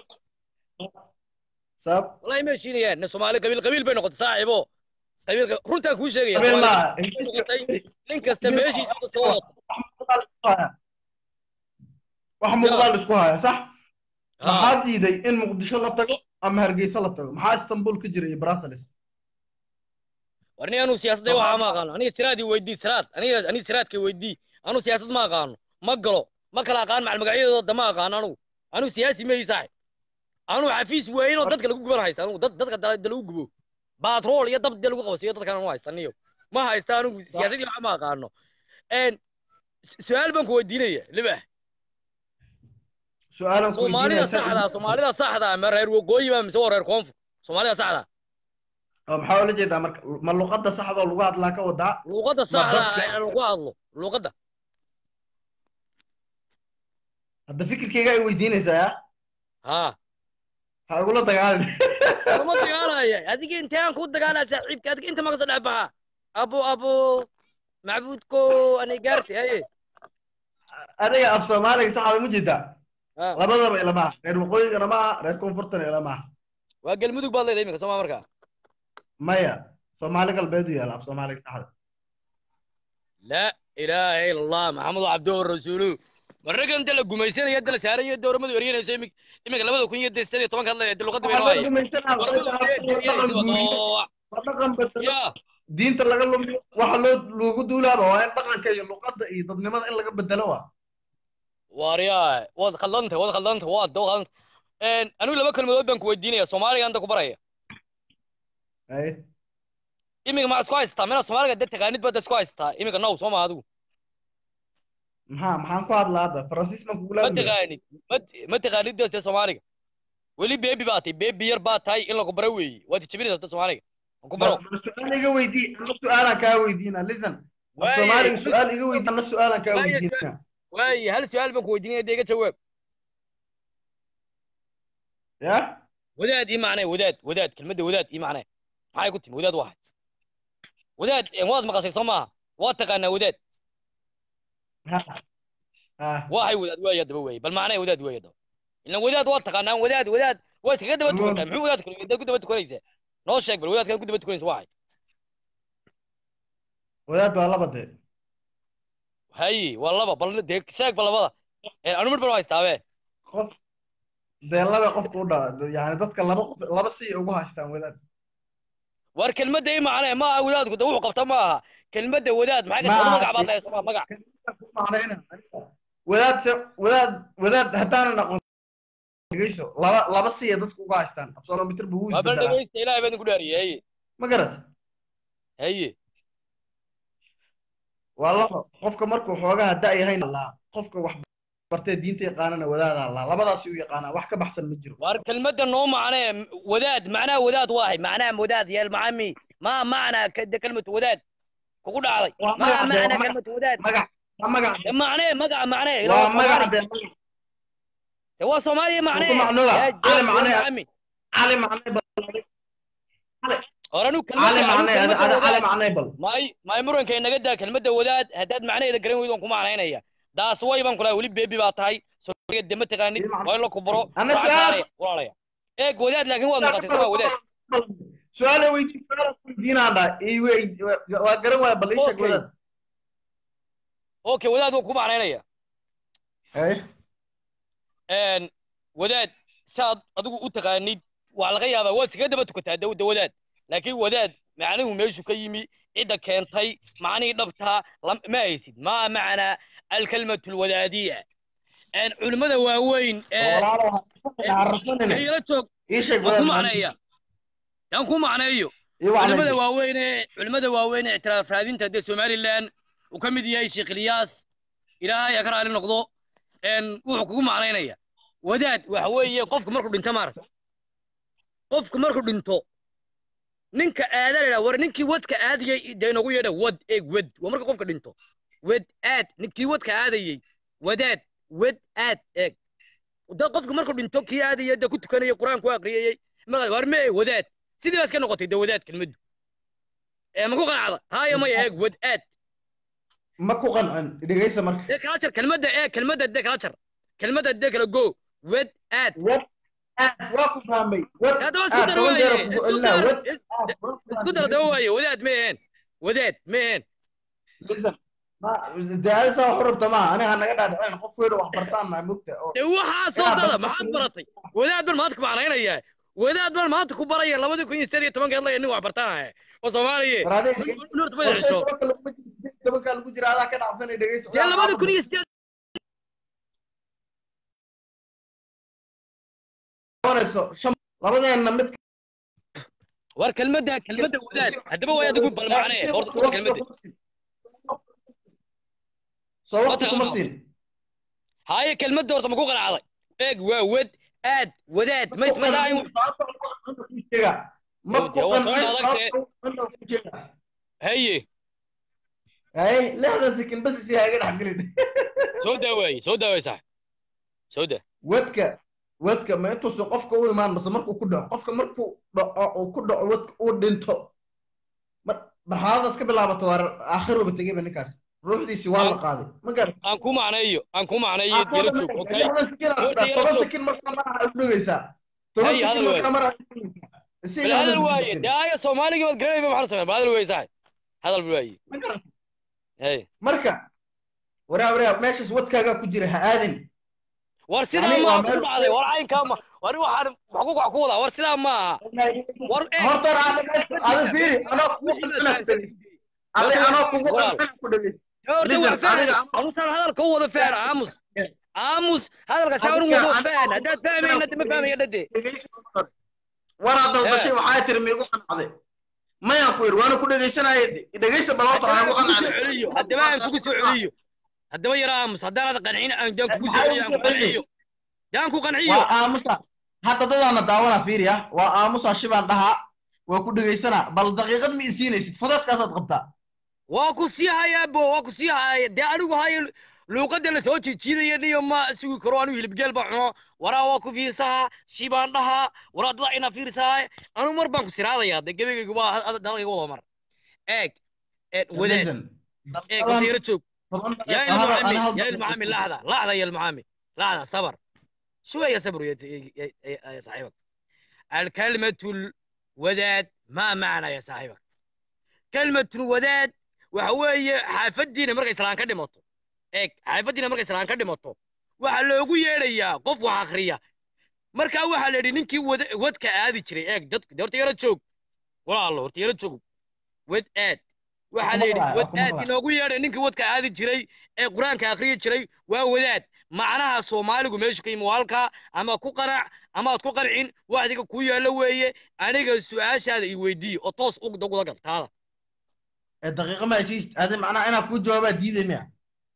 sabab wallahi ma heshiinayaan nin soomaali qabiil qabiil bay noqotay saaxiibo qabiil runtaa kuu sheegaya habeen Soomaali maaha bay noqotay nin kasta meeshiisa ka soo wata wax muuqdaal isku haya sax Ha. maxaa diiday in muqdisho la tago ama hargeysa la tago maxaa istanbul ka jira iyo brussels war nin anuu siyaasadda waxaa ma aqaano aniga siraad ii weydii siraad aniga aniga siraadka weydii anuu siyaasad ma aqaano ma galo ma kala aqaan macal magacyadooda ma aqaano anugu anuu siyaasi ma ii saaxib anuu xafiis weyn oo dadka lagu guban haysta anugu dad dadka da da lagu gubo baatrool iyo dab dee lagu qabsiyo dadkan anu haysta niyo ma haysta anugu siyaasadii waxa ma aqaano een su- su-aal baan ku weydiinaya libax su-aalan ku soomaalida weydiinaya saxda soomaalida saxda ma reer waqooyi ba mise waa reer koonfur soomaalida saxda oo maxaa ula jeedaa marka ma luqadda saxda oo lagu hadlaa ka wadaa luuqadda Ma saxda dadka- ee lagu hadlo luuqadda hadda fikirkayga ay weydiinaysaa ya haa ha igula dagaalin lama dagaalaya adiga intaan ku dagaalaa saaxiibka adiga inta maka soo dhex baxa abo abo macbuudko anay gaarti haye adiga af soomaaliga saxda ma jeedaa Ha. labadaba ilama aha reer waqooyigana ma aha reer koonfurtana ilama aha waa galmudug baad leedahay iminka sooma markaa maya soomaali galbeed u yaala af soomaaliga saxda laa ilaaha ila allah maxamedu cabduhu rasuulu marragan inta la gumaysanaya inta la saarayo dowramadu eryanayso imik iminka labada kun iyo de sideed iyo tobanka hadlaya de luqadda bay Waxaa la noqonaya gumaysanaa, Dowramadu waxaa eryanayso dhaqan guuriyo, oo waa dhaqan bedelo. ya diinta laga lumiyo waxa loo loogu duulaaba waa in dhaqanka iyo luqadda iyo dadnimada in laga bedelo waa waaryaa waad khaldanta waad khaldanta waad doo khaldanta een anigu laba kelmadood baan ku weydiinaya soomaaliga anta ku baraya Ay, iminka ma isku haystaa mina soomaaliga de taqaanid baad isku haystaa iminka now soo ma adigu maxaa maxaan ku hadlaa hadda faransiis baan kugula ma hadlaya taqaanid ma ma taqaanid de soomaaliga weli beebi baa tahay beebi yar baa tahay in lagu baro weeye waad jabinaysaa de soomaaliga aan ku baro Bal su-aal iga weydii ana su-aalaan kaa weydiina listen af Waaye, soomaaliga hal- su-aal iga weydii ana su-aalaan kaa Waaye, weydiina waaye hal su-aal baan ku weydiinaya de iga jawaab ya wadaad ii macnee wadaad wadaad kelmadda wadaad ii macnee maxay ku timi wadaad wahay wadaad een waad maqashay soo maaha waad taqaanaa wadaad ha ha waxay wadaad waaya daba weeye bal macnee wadaad weeye daba ilan wadaad waad taqaanaa wadaad wadaad waa iskaga daba tukantaa muxuu wadaad wadaad ku daba tukanaysaa noo sheeg bal wadaadkan ku daba tukanaysa waxay wadaad waa laba dee haye waa laba bal dee sheeg bal labada een anu mid baan haystaabe qof dee laba qofka u dhaa yani dadka laba qof laba si ugu haystaan wadaad war kelmadda ii macnee ma aha wadaadku de wuxuu qabta ma aha kelmadda wadaad maxay Ma ka aha. magac baad leedahay soo magac macnayna wadaad se wadaad wadaad haddaanan aqoon dhegeyso laba laba siya dadku uga haystaan absolomitir buu waa bal isbedelaa dhegeysta ilaahay baan idinku dhaariyey haye ma garat haye waa laba qofka markuu xoogaha da yahay laa qofka wax bartee diinta yaqaanana wadaadaa laa labadaasi u yaqaanaa wax ka baxsan ma jiro war kelmadda noo macnee wadaad macnaha wadaad waahay macnaha wadaad ya almucami ma macnaa kada kelmatu wadaad kugu dhacday Waa ma magac dee, macnaa waa magac- kelmatu wadaad magac waa magac Eh, macnee magaca macnee ila waa waa magac soomaali dee magac Eh, waa soomaaliya macnee Suuqa macnuuga, Ya, cali ya macnee. almucami cali macnay bal hor anu cali kelmadda anu macnay ada kelmadda ada cali wadaad macnay bal may may muranka inaga daa kelmadda wadaad haddaad macnaheeda garan weydo ku macnaynaya daas way baan kulahay weli beebi baa tahay soomaaliga dema taqaanid Ii macna- waa in la kubaro Ana waxaad su'aal- macnaya walaalaya eeg wadaad laakiin waad maqashay sama wadaad su-aala weydii su-aala weydiinaandha waa garan waaya bal ii sheeg Okay. wadaad okay wadaad waa ku macnaynaya Haye. een wadaad saad adigu u taqaanid waa laga yaabaa waad iskaga daba tukataa dawda wadaad laakiin wadaad macnuhu meeshu ka yimi cidda keentay macnihii dhabtaa lam- ma haysid ma macnaa alkalmatu alwadaadiya een culimmada waaweyn ee walaalo ha rafanine yala joog ii sheeg waan ku wadaad macneeya yaan ku macneeyo ii wacnay culimmada waaweyn ee culimmada waaweyn ee ictiraaf raadinta dee somaliland uu ka mid yahay sheekh ilyaas ilaahay ha ka raali noqdo een wuxuu kugu macnaynaya wadaad waxa weeye qofku markuu dhinto maarata qofku markuu dhinto ninka aada la war ninkii wadka aadayay dee inagu yeedha wad eeg wad waa marka qofka dhinto wad aad ninkii wadka aadayay wadaad wad aad eeg da qofka markuu dhinto kii aadaya dee ku tukanayay qur-aan ku aqriyayay markaa war mee wadaad sidii baa iska noqotay dee wadaad kelmaddu ee ma ku qanacda haaya maya eeg wad aad ma ku qancin dhegeysa marka dee kala jar kelmadda ee kelmadda dee kala jar kelmadda dee kala go wad aad wad aad waa ku fahmay wad haddaba isku aad dar toban jeer waaye kugu isku celinaa dar wad is- aad waa ku isku dar fahmay. daba waaye wadaad ma aheen wadaad ma aheen Listen, ma- dee adiga saa wax u rabta maaha aniga ha naga dhaadhicin qof weyn oo wax bartaan nahay mugta oo dee waxaa soo Inaad dada dadka maxaad ku- baratay wadaad baan maanta ku macnaynayaa wadaad baan maanta ku baraya labadii kun iyo sideed iyo tobankeed laya nin wax bartaanaya oo soomaaliye war adiga nurta qorshe badasho tobanka laguma jiro tobanka lagu jira adaa ka dhacsanay dhegeysa dee labadii kun iyo sideed qabanayso shan labadeena mid war kelmadda kelmadda wadaad haddaba way adigu bal macnee horta horta kelmadda soo waqti Ma kuma taqaano. siin haaye kelmadda horta ma ku qanacday eeg waa wad aad wadaad ma ismadaayin ma ku Dee waa soo qancin dhaadagtee. sababta haye hay lixdan sekin bas isi haga dhex gelin soo daawaaye soo daawaaye sax soo daa wadka wadka ma intuusan qofka u imaan mase markuu ku dhaco qofka markuu dhaco uu ku dhaco wadka uu dhinto mar marxaladaas ka bilaabato waa aakhiruba tegeyba ninkaas ruuxdiisii waa la qaaday ma garan aan ku macneeyo aan ku macneeyo yara joog okay Horta yara toban joog. sekin markaa maraha u dhugaysaa toban Hay, sekin hadal markaa maraha u dhugaysaa isi bal hadal waaye dee aya soomaaligii baad garanayba maxaa sameyn bal hadal waaye sax hadal bal waaye ma garan hey marka waraa waraa meeshaas wadkaagaa ku jira ha aadin war sidaa Yani ma waa ku meel- dhacday war caynkaa ma war waxaan wax ku wax ku wadaa war sidaa ma aha war eh horta hore aad aad fiiri anoo kugu qancina adi anoo kugu qancina ku dhageysa horta waa Listen, fahan adiga- amusaan hadalka u wada fahan aamus aamus hadalka saa unu wado fahan haddaad fahmayna de ma fahmaya dhade waraa dalbashay waxaa tiri miigu qancday mayaan ku yidhi waana ku dhegeysanaya dhegeysta bal horta waxaan ku kugu soo qancay celiyo haddaba aan kugu soo celiyo haddaba yara aamus haddaanad qancin aan daan kugu soo celiyo aan ku qanciyo daan ku qanciyo waa aamusa hadda dadaana daawana fiiri ah waa aamusa shibaan dhahaa waa ku dhegeysanaa bal daqiiqad ma isiinaysid fudeedkaasaad qabtaa waa ku sii hayaa bo waa ku sii haya dee anigu hayo luuqadda la soo jiijiidaya niyo ma sugi karo anigu hilibgeel baan cuno waraa waa ku fiirsahaa shibaan dhahaa waraa dada ina fiirsahaa anigu mar baan ku siraadayaa dee gebagaygu waa dalkayga wada mar eeg eeg wadaad eeg horta yara joog يا المعامي يا المعامي لحظة لحظة يا المعامي لحظة صبر شوية صبر يا, يا, يا, يا صاحبك الكلمة الوداد ما معنى يا صاحبك كلمة الوداد وهو حافدينا مرقى إسلام كدي مطو إيك حافدينا مرقى إسلام كدي مطو وحلوغو يريا قف وحاخريا مركا waxa la yidhi ninkii wadka aadi jiray eeg dadku horta yara joog walaalo horta yara joog wad aad waxaa la yidhi wad aad inoogu yeedhay ninkii wadka aadi jiray ee qur-aanka akhriyi jiray waa wadaad macnaha soomaaligu meeshu ka yimi halkaa ama ku qanac amaad ku qancin waxdiga kuu yaallo weeye aniga su-aashaada i weydiiye oo toos uguda gal taada daqiiqa ma heshiis adi macnaha inaa kuu jawaabaa diiday miya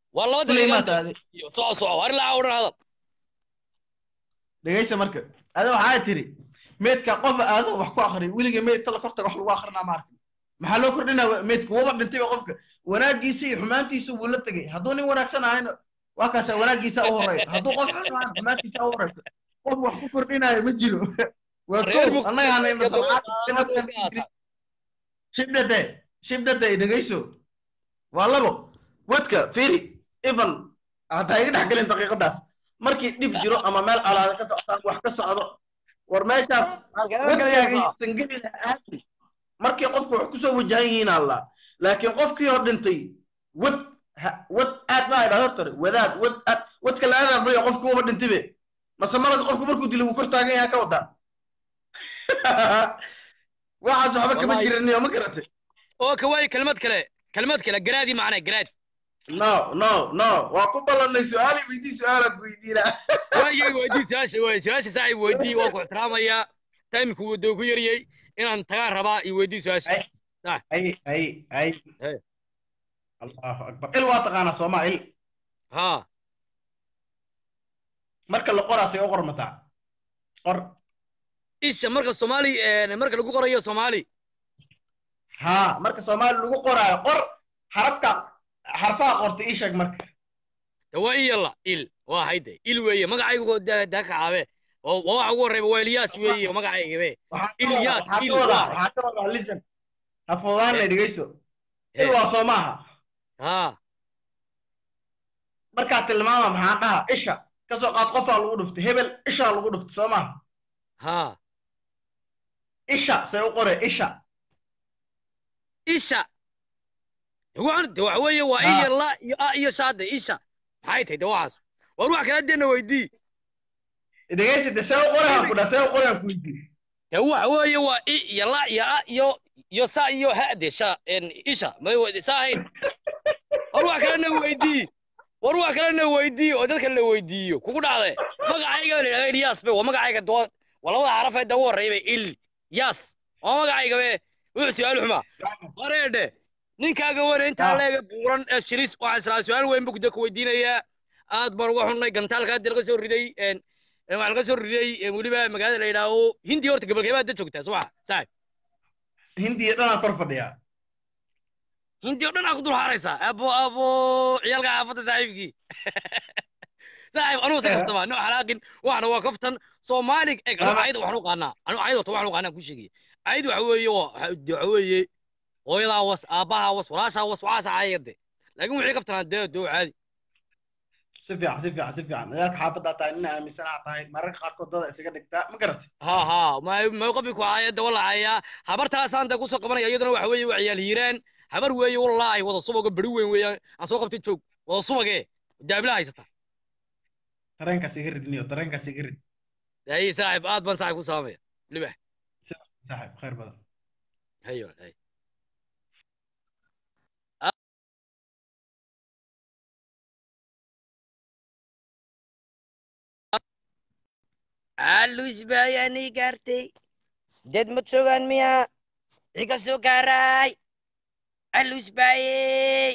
waa laba kuley maa daqiiqa taade soco soco war ilaa odhan hadal dhegaysa marka ada waxaa tiri meydka qof aado wax ku akriya weliga meydta la kortaga wax lagu akrinaa ma arkin maxaa loo kordhinaa meydka wuba dhintayba qofka wanaagiisa iyo xumaantiisa wuu la tegay hadduu nin wanaagsan ahayna waa kaasa wanaagiisa u horeeya hadduu qof xun ahaan xumaantiisa u horeysa qof wax ku kordhinaayo ma jiro waa reer kow annaga hanayna muqdisho salcaad shibdhade shibdhade dhegayso waa labo wadka firi ivan haddaa iga dhex gelin daqiiqadaas markii dhib jiro ama meel alaada ka socotaan wax ka socdo war meeshaas wadkaaga sangelina aadi markii qofku wax kusoo wajahan yihiin alla laakiin qofkii oo dhintay wad ha- wad aad baa idhahdo tare wadaad wad aad wadka la aadaamayo qofku uba dhintibe mase malaga qofku markuu dilo wuu kor taagan yahay ka wadaa waxaas waxba kama Wallahi. jiriniyo ma garatay oo ka waayo kelmad kale kelmad kale garaadii macnaa garaad no no no waa ku ballanay su-aali weydii su-aalaad weydiinaa waayay weydii su-aasha waay su-aasha saaxiib weydii waan ku ixtiraamayaa taymku wuu doo ku yariyey inaan tagaan rabaa iyo weydii su-aasha ay ay ay Hey. allahu akbar il waa taqaanaa sooma il haa marka la qoraasay u qormataa qor isha marka soomaali eh, marka lagu qorayo soomaali haa marka soomaali lagu qoraayo qor xarafka xarfaha qorta ii sheeg marka de waa iyala il waa hayde il weeye magacaygu daa daa kacaabe oo waa waxa ugu horreyba waa ilyaas weeye oo magacaygabe waxaa ka Ilyas, wadaa- waxaa il ka wadaa waa. waxaa ka wadaa lijan ha fudaanay dhegeyso il Eh. waa soo maaha haa markaa tilmaama maxaan dhaha isha kasoo qaad qofaa lagu dhuftay hebel ishaa lagu dhuftay soo maaha haa isha say u qore isha isha waxaan de waxa weeye waa Haa. iyo la iyo a iyo shaade isha maxay tahay de waxaas war wax kala deena weydii dhegeysi de see u qore han ku dhaa see u qore han ku weydiin de waxa weeye waa i iyo la iyo a iyo iyo sa iyo ha de sha en isha may weydi sa ahayn war wax kalena weydii war wax kalena weydii oo dadka la weydiiyo kugu dhacde magacayga la yidhahda ilyas be waa magacayga doo waa labada xaraf ee ugu horreeya be il yas waa magacayga be wuxuu su-aal xumaa wareedhe ninkaaga wane intaa Ah. leega buuran ee shilis waxaan islaa su-aal weyn bu kuda ku weydiinayaa aad baan uga xunnay gantaalka hadda laga soo riday en en waxaa laga soo riday en weliba magaalada la yidhaaho hindi horta gabalkeebaa da joogtaa subaxa saaxib hindiya dhanaan kor fadhiyaa hindi oo dhan aa ku dul haaraysaa abo abo ciyaalka xaafadda saaxiibkii saaxiib anugu se kaftama no xalaaqin waxna waa kaftan soomaali eg anu Lama- ayada waxaan u qaanaa anu ayada wata waxaan u qaanaa ku sheegaya ayad waxa weeye waa waxa weeye hooyadaa was aabbahaa was walaashaa was waxaasa caayade laakiin wixii kaftanaa dee doo caadi si fiican si fiican si fiican dagaalka xaafaddaa tahay nina aaminsanaa tahay mararka qaarkood dada isaga dhigtaa ma garatay ha ha ma ma qofki ku caayada wala caayaa habartaasaan dee kusoo qabanaya iyaduna waxa weeye waa ciyaal hiiraan habar weeye wallaahi wada subaga beri weyn weeyaan aan soo qabtay joog wada subagee daabila haysata tareenkaas iga ridniyo tareenkaas iga rid ay saaxiib aad baan saaxiib ku salaamaya libax saaxib khayr badan hayo hay alus bayani gaartay dad ma joogaan miya iga soo gaaray alus baye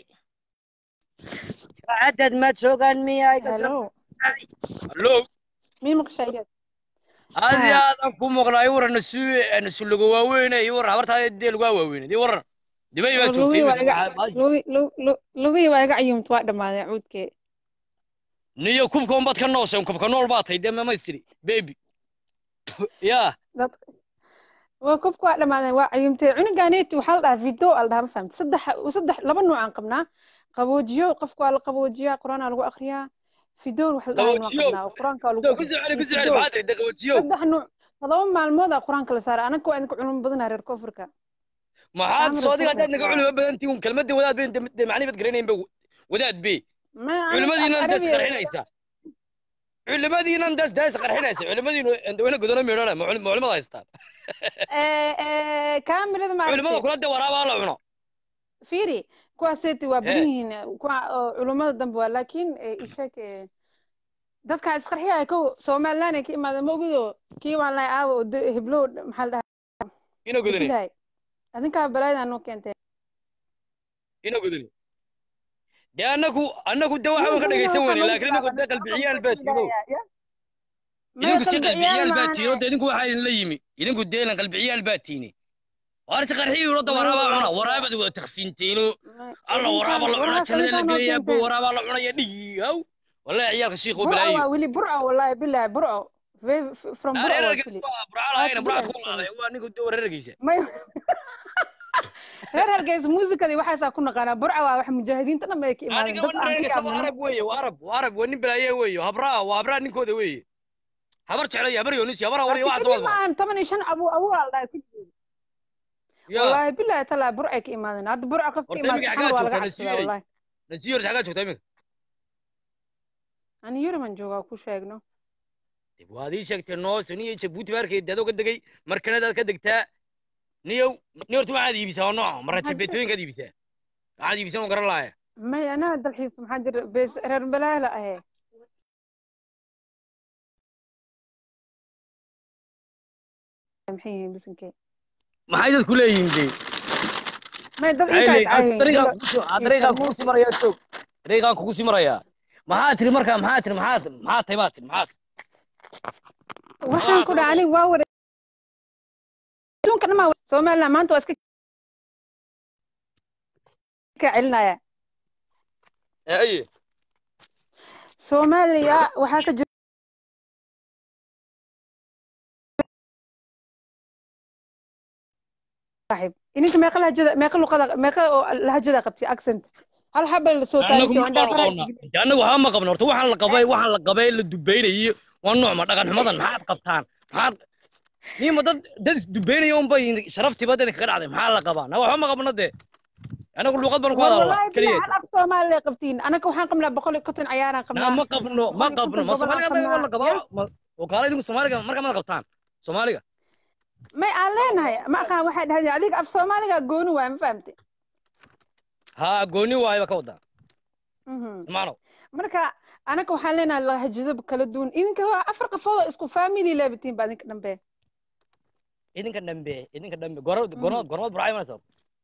dad ma joogaan miya iga soo Hello. hallo Mii maqshayad? aad iyo Haa. aad aan ku maqnaa i waran nasu nasuloga waaweyne i waran habartaa dee lagaa waaweyne i waran dibay baa joogtay Lugihii waa iga- lugi- lu- lu- lugihii waa iga cayuumta waa dhammaaday cuudkee. niyo kubka unbaad ka nooseen kubka nool baa tahay dee mamaystiri baby ya Dad- waa kubka waa dhammaaday waa cayuumtay cunuganeeti waxaa la dhahaa video aa la dhahaa ma fahamtay saddex saddex laba nooc aan qabnaa qaboojiyo qofka waa la qaboojiyaa qur-aanaa lagu akhriyaa fidoon wax la dhahaa waan Qaboojiyo? qabnaa oo qur-aanka waa lagu ku soo celi ku soo celi Fidoon. maxaa tahay daqawajiyo saddex nooc todoba maalmoodaa qur-aanka la saaray anaka waa idinka culum badanaa reer koonfurka maxaad Amar soo adiga haddaad naga Rasul. culimo badantii un kelmadda wadaad bay dee macni baad garanayn ba wadaad be ma culimadiinan daas Arabiya- qarxinaysa culimadiinan daas daas qarxinaysa culimadiinu wayna godano meedhana ma culimada haystaan ee ee kaamilada ma culimada kula dee waraabaa la cuno fiiri kuwaaseeti waa He. badan yihiin kuwa oo culummada dambe waa laakiin eh, isheeg eh, dadka isqarxiya kow somaliland ay ka imaadeen mogido kii waan lahay aawa oo de- heblow maxaa la dhahaa ina godani dilahay adinkaa balaayada noo keentee ina godani dee annagu annagu de waxaan ka dhegaysan weyne laakiin idinku de qalbiciyaal baa tiino idinku si qalbiciyaal baa tiino de idinku waxaa idinla yimi idinku dee ilan qalbiciyaal baa tiine waar si qarxiyi urodda waraabaa cuna waraabaad wada taqsiinteeno alla waraaba la cunaa jannada la gelaya bo waraabaa la cunaya dhigi haw wallahi ciyaalka shiikhoo balaayo burco wili burco wallahi billahi burco Ve- f- from burco was reerergeysa wili waa burcaalahayna burcaad ku qaaday waa ninku de reerergeysa may reer hargeysa muusikadii waxaasaa ku naqaanaa burca waa wax mujaahidiinta dhan bay ka imaadeen aniga dad aan ka reerergeysa waa yaabno arab weeye waa arab waa arab waa nin balaaye weeye habraa waa habraa ninkooda weeye habar jeclay habar yoonisi habar awliya waxaas kadib waa maahan toban iyo shan abu abu aa la dhahay ku jiro ya wallahi billahi talaa burcay ka imaadeen hadda burca qof ka horta imaad iminka saxan xaggaa waa laga joogtaa cabsadaa nasiyey wallahi nasiyo horta xaggaa joogtaa iminka ani yuriman joogaa ku sheegno dib waad ii sheegtay noos niyo jabuuti baarkeed adoo ka degay markanadaad ka degtaa niyow ni horta waxaad iibisaa waa nooca marra jabeetooyinkaad iibisaa waxaad iibisan oo garan laaya may anaa dalxiis maxaa jira bes reer balaala ahe maxay yihiin bisinkee maxay dadku leeyihiin de may dad maxay intaas leeyihiin as cayihiin dariiqaan ilo kugu sii ah, dariiqaan kugu sii marayaa joog dariiqaan kugu sii marayaa maxaa tiri markaa maxaa tiri maxaa maxaa tahay baa tiri maxaa waxaan ku dhahay aniga waa wada adduunka dhan maa somaliland maanta waa iska ka celinaya ee aye soomaaliya waxaa ka jira saaxiib ininka meeqa lahajada meeqa luqada meeqa oo lahajada qabtay accent hal xabal la soo annagu taagtay oo ma indhaha faraha qabna de annagu waxba ma qabno horta waxaan la qabay waxaan la qabay la dubaynayo waa nooc ma dhaqan xumadan maxaad qabtaan maxaad nima dad dad isdubaynaya un bay sharaftiiba dadka kaga dhacday maxaa la qabaa na waxba ma qabno de annagu luuqad baan ku hadalnaa wallahi bilaa keliya hal af soomaaliya qabtiin anaka waxaan qabnaa boqol iyo konton ciyaaraan na qabnaa ma qabno ma boqol iyo qabno konton ma gobolaan soomaaliga anaga waa la qabnaa qabaa ma- oo kaala idinku soomaaliga markaa mada qabtaan soomaaliga may aan leenahay ma aqaan waxay dhahdeen adiga af soomaaliga gooni waay ma fahamtay haa gooni waayo ba ka wadaa Mhm. maano marka anaka waxaan leenahay lahajado kala duwan idinka waa afar qafood oo isku family leebatiin baa idinka dhambe idinka dhambe idinka dhambe goro goro gormad burcay manaysa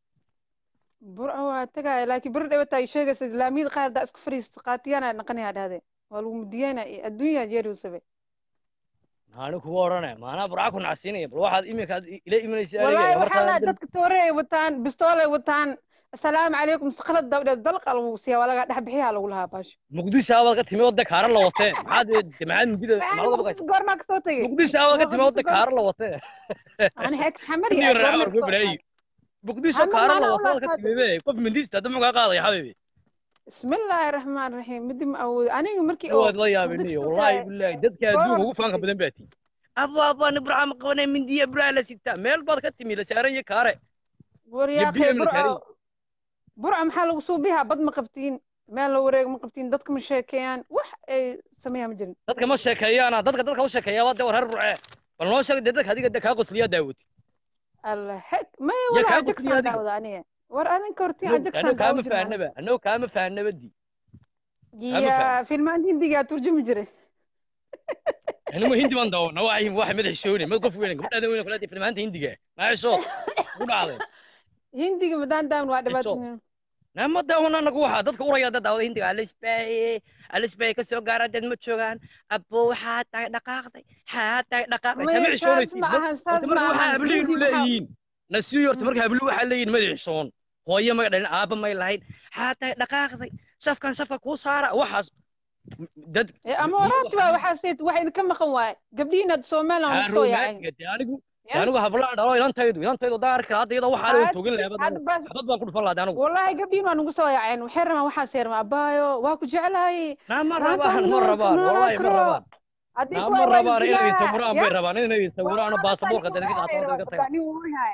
burco waa tagaaya laakiin beri dhawata ay sheegaysa islaamiyada qaar daa isku fariista qaatiyana naqanayaa dhahdeen waa lagu mudiyeyna adduunyaa jeerusabe anigu kuwa odhanaya maanaa burca ku nacsiinaya bal waxaad iminka aad ila imanaysa wallaahi aniga waxaa laa markaa dadka toore ay wataan bistool ay wataan asalaamu calaykum sakhalad dabdheed dalqa lagu siiya waa laga dhex bixiyaa lagu lahaa baasho muqdisho abaad ka timi wadda kaara la watee maxaad de maxaad mudida maalada baqaysa goormaa kasoo tegey muqdisho abaad ka timi wadda kaara la watee ani heek xamar niyo yaa raaca goormaa warku kasoo baraayi tegey muqdisho Ama kaara la maana watee ulaa waad ka qaadi. timi be qof mindista hadda muxuu kaa qaadaya xabibi bismillaahi raxmaan raxiim midi ma awoodo aniga markii waad la yaabiniyo wallaahi billahi dadka adduunka ugu faanka badan baa tii abo abo ani burca ma qabanay mindiya burca la sitaa meel baad ka timi la saaran iyo kaare waryaaqee BM la saaray. burco burco maxaa lagu suubihaa bad ma qabtiin meel la wareeg ma qabtiin dadka ma sheekeeyaan wax ay sameeyaan ma jirin dadka ma sheekeeyaana dadka dadka u sheekeeya waa de war reer burce bal noo sheeg dee dadka adiga de kaa qosliyaa daawati alla xeg may yaa walaa kaa ajagsaan qosliya adiga daawada aniga war adinka hortiin annagu ajagsaan kaama daawo jirin fahnaba annagu kaama fahnaba di kaama ya fahmin. filmaan hindigaa turjumi jiray anima hindi baan daawana waa waxa madax shoone mad qof weyn gabadhaada weyn kula filmaanta hindiga maasho ku dhacday hindiga madaan daawan waa dhibaatooyin nama daawana anagu waxa dadka uraya dad daawada hindiga alisbay alisbay ka soo gaara dad ma joogaan abo waxaa tahay dhaqaaqday xaa tahay dhaqaaqday Maya, kama saas xishoonaysid ma ahan, saas horta ma marka waxaa ahan. hablihiinu Hindi waxaa- leeyihiin nasiyo horta marka habluhu waxaa leeyihiin madax xishoon hooyo may dhalin aaba may lahayn xaa tahay dhaqaaqday safkan safka kuu saara waxaas dad ee ama waraabti waa waxaa seet wax idinka maqan waaye gabdhihiin hadda somaliland waa kusoo yaaceen de anigu de Ya. anigu hablaan dhalo ilantaydu ilantaydu daan arki lahaa hadda iyadoo waxaa la Had- toogin lahaa hadda bas xabad baan ku dhufan lahaa de anigu wallahi gabdhihiin waa nagu soo yaaceen waxay rabaan waxaa seerma abaayo waa ku jeclaayey naa ma Maanta rabaan ma nool- rabaan noolaa wallahi ma karo. rabaan Haddii naa kuwa ma waa rabaan inay dilaa. sawiraan Ya. bay rabaan inay sawiraan Waa baasaboorka rabaa dadka inay qaataan dadka rabaa, tagaan nin wuu yahay.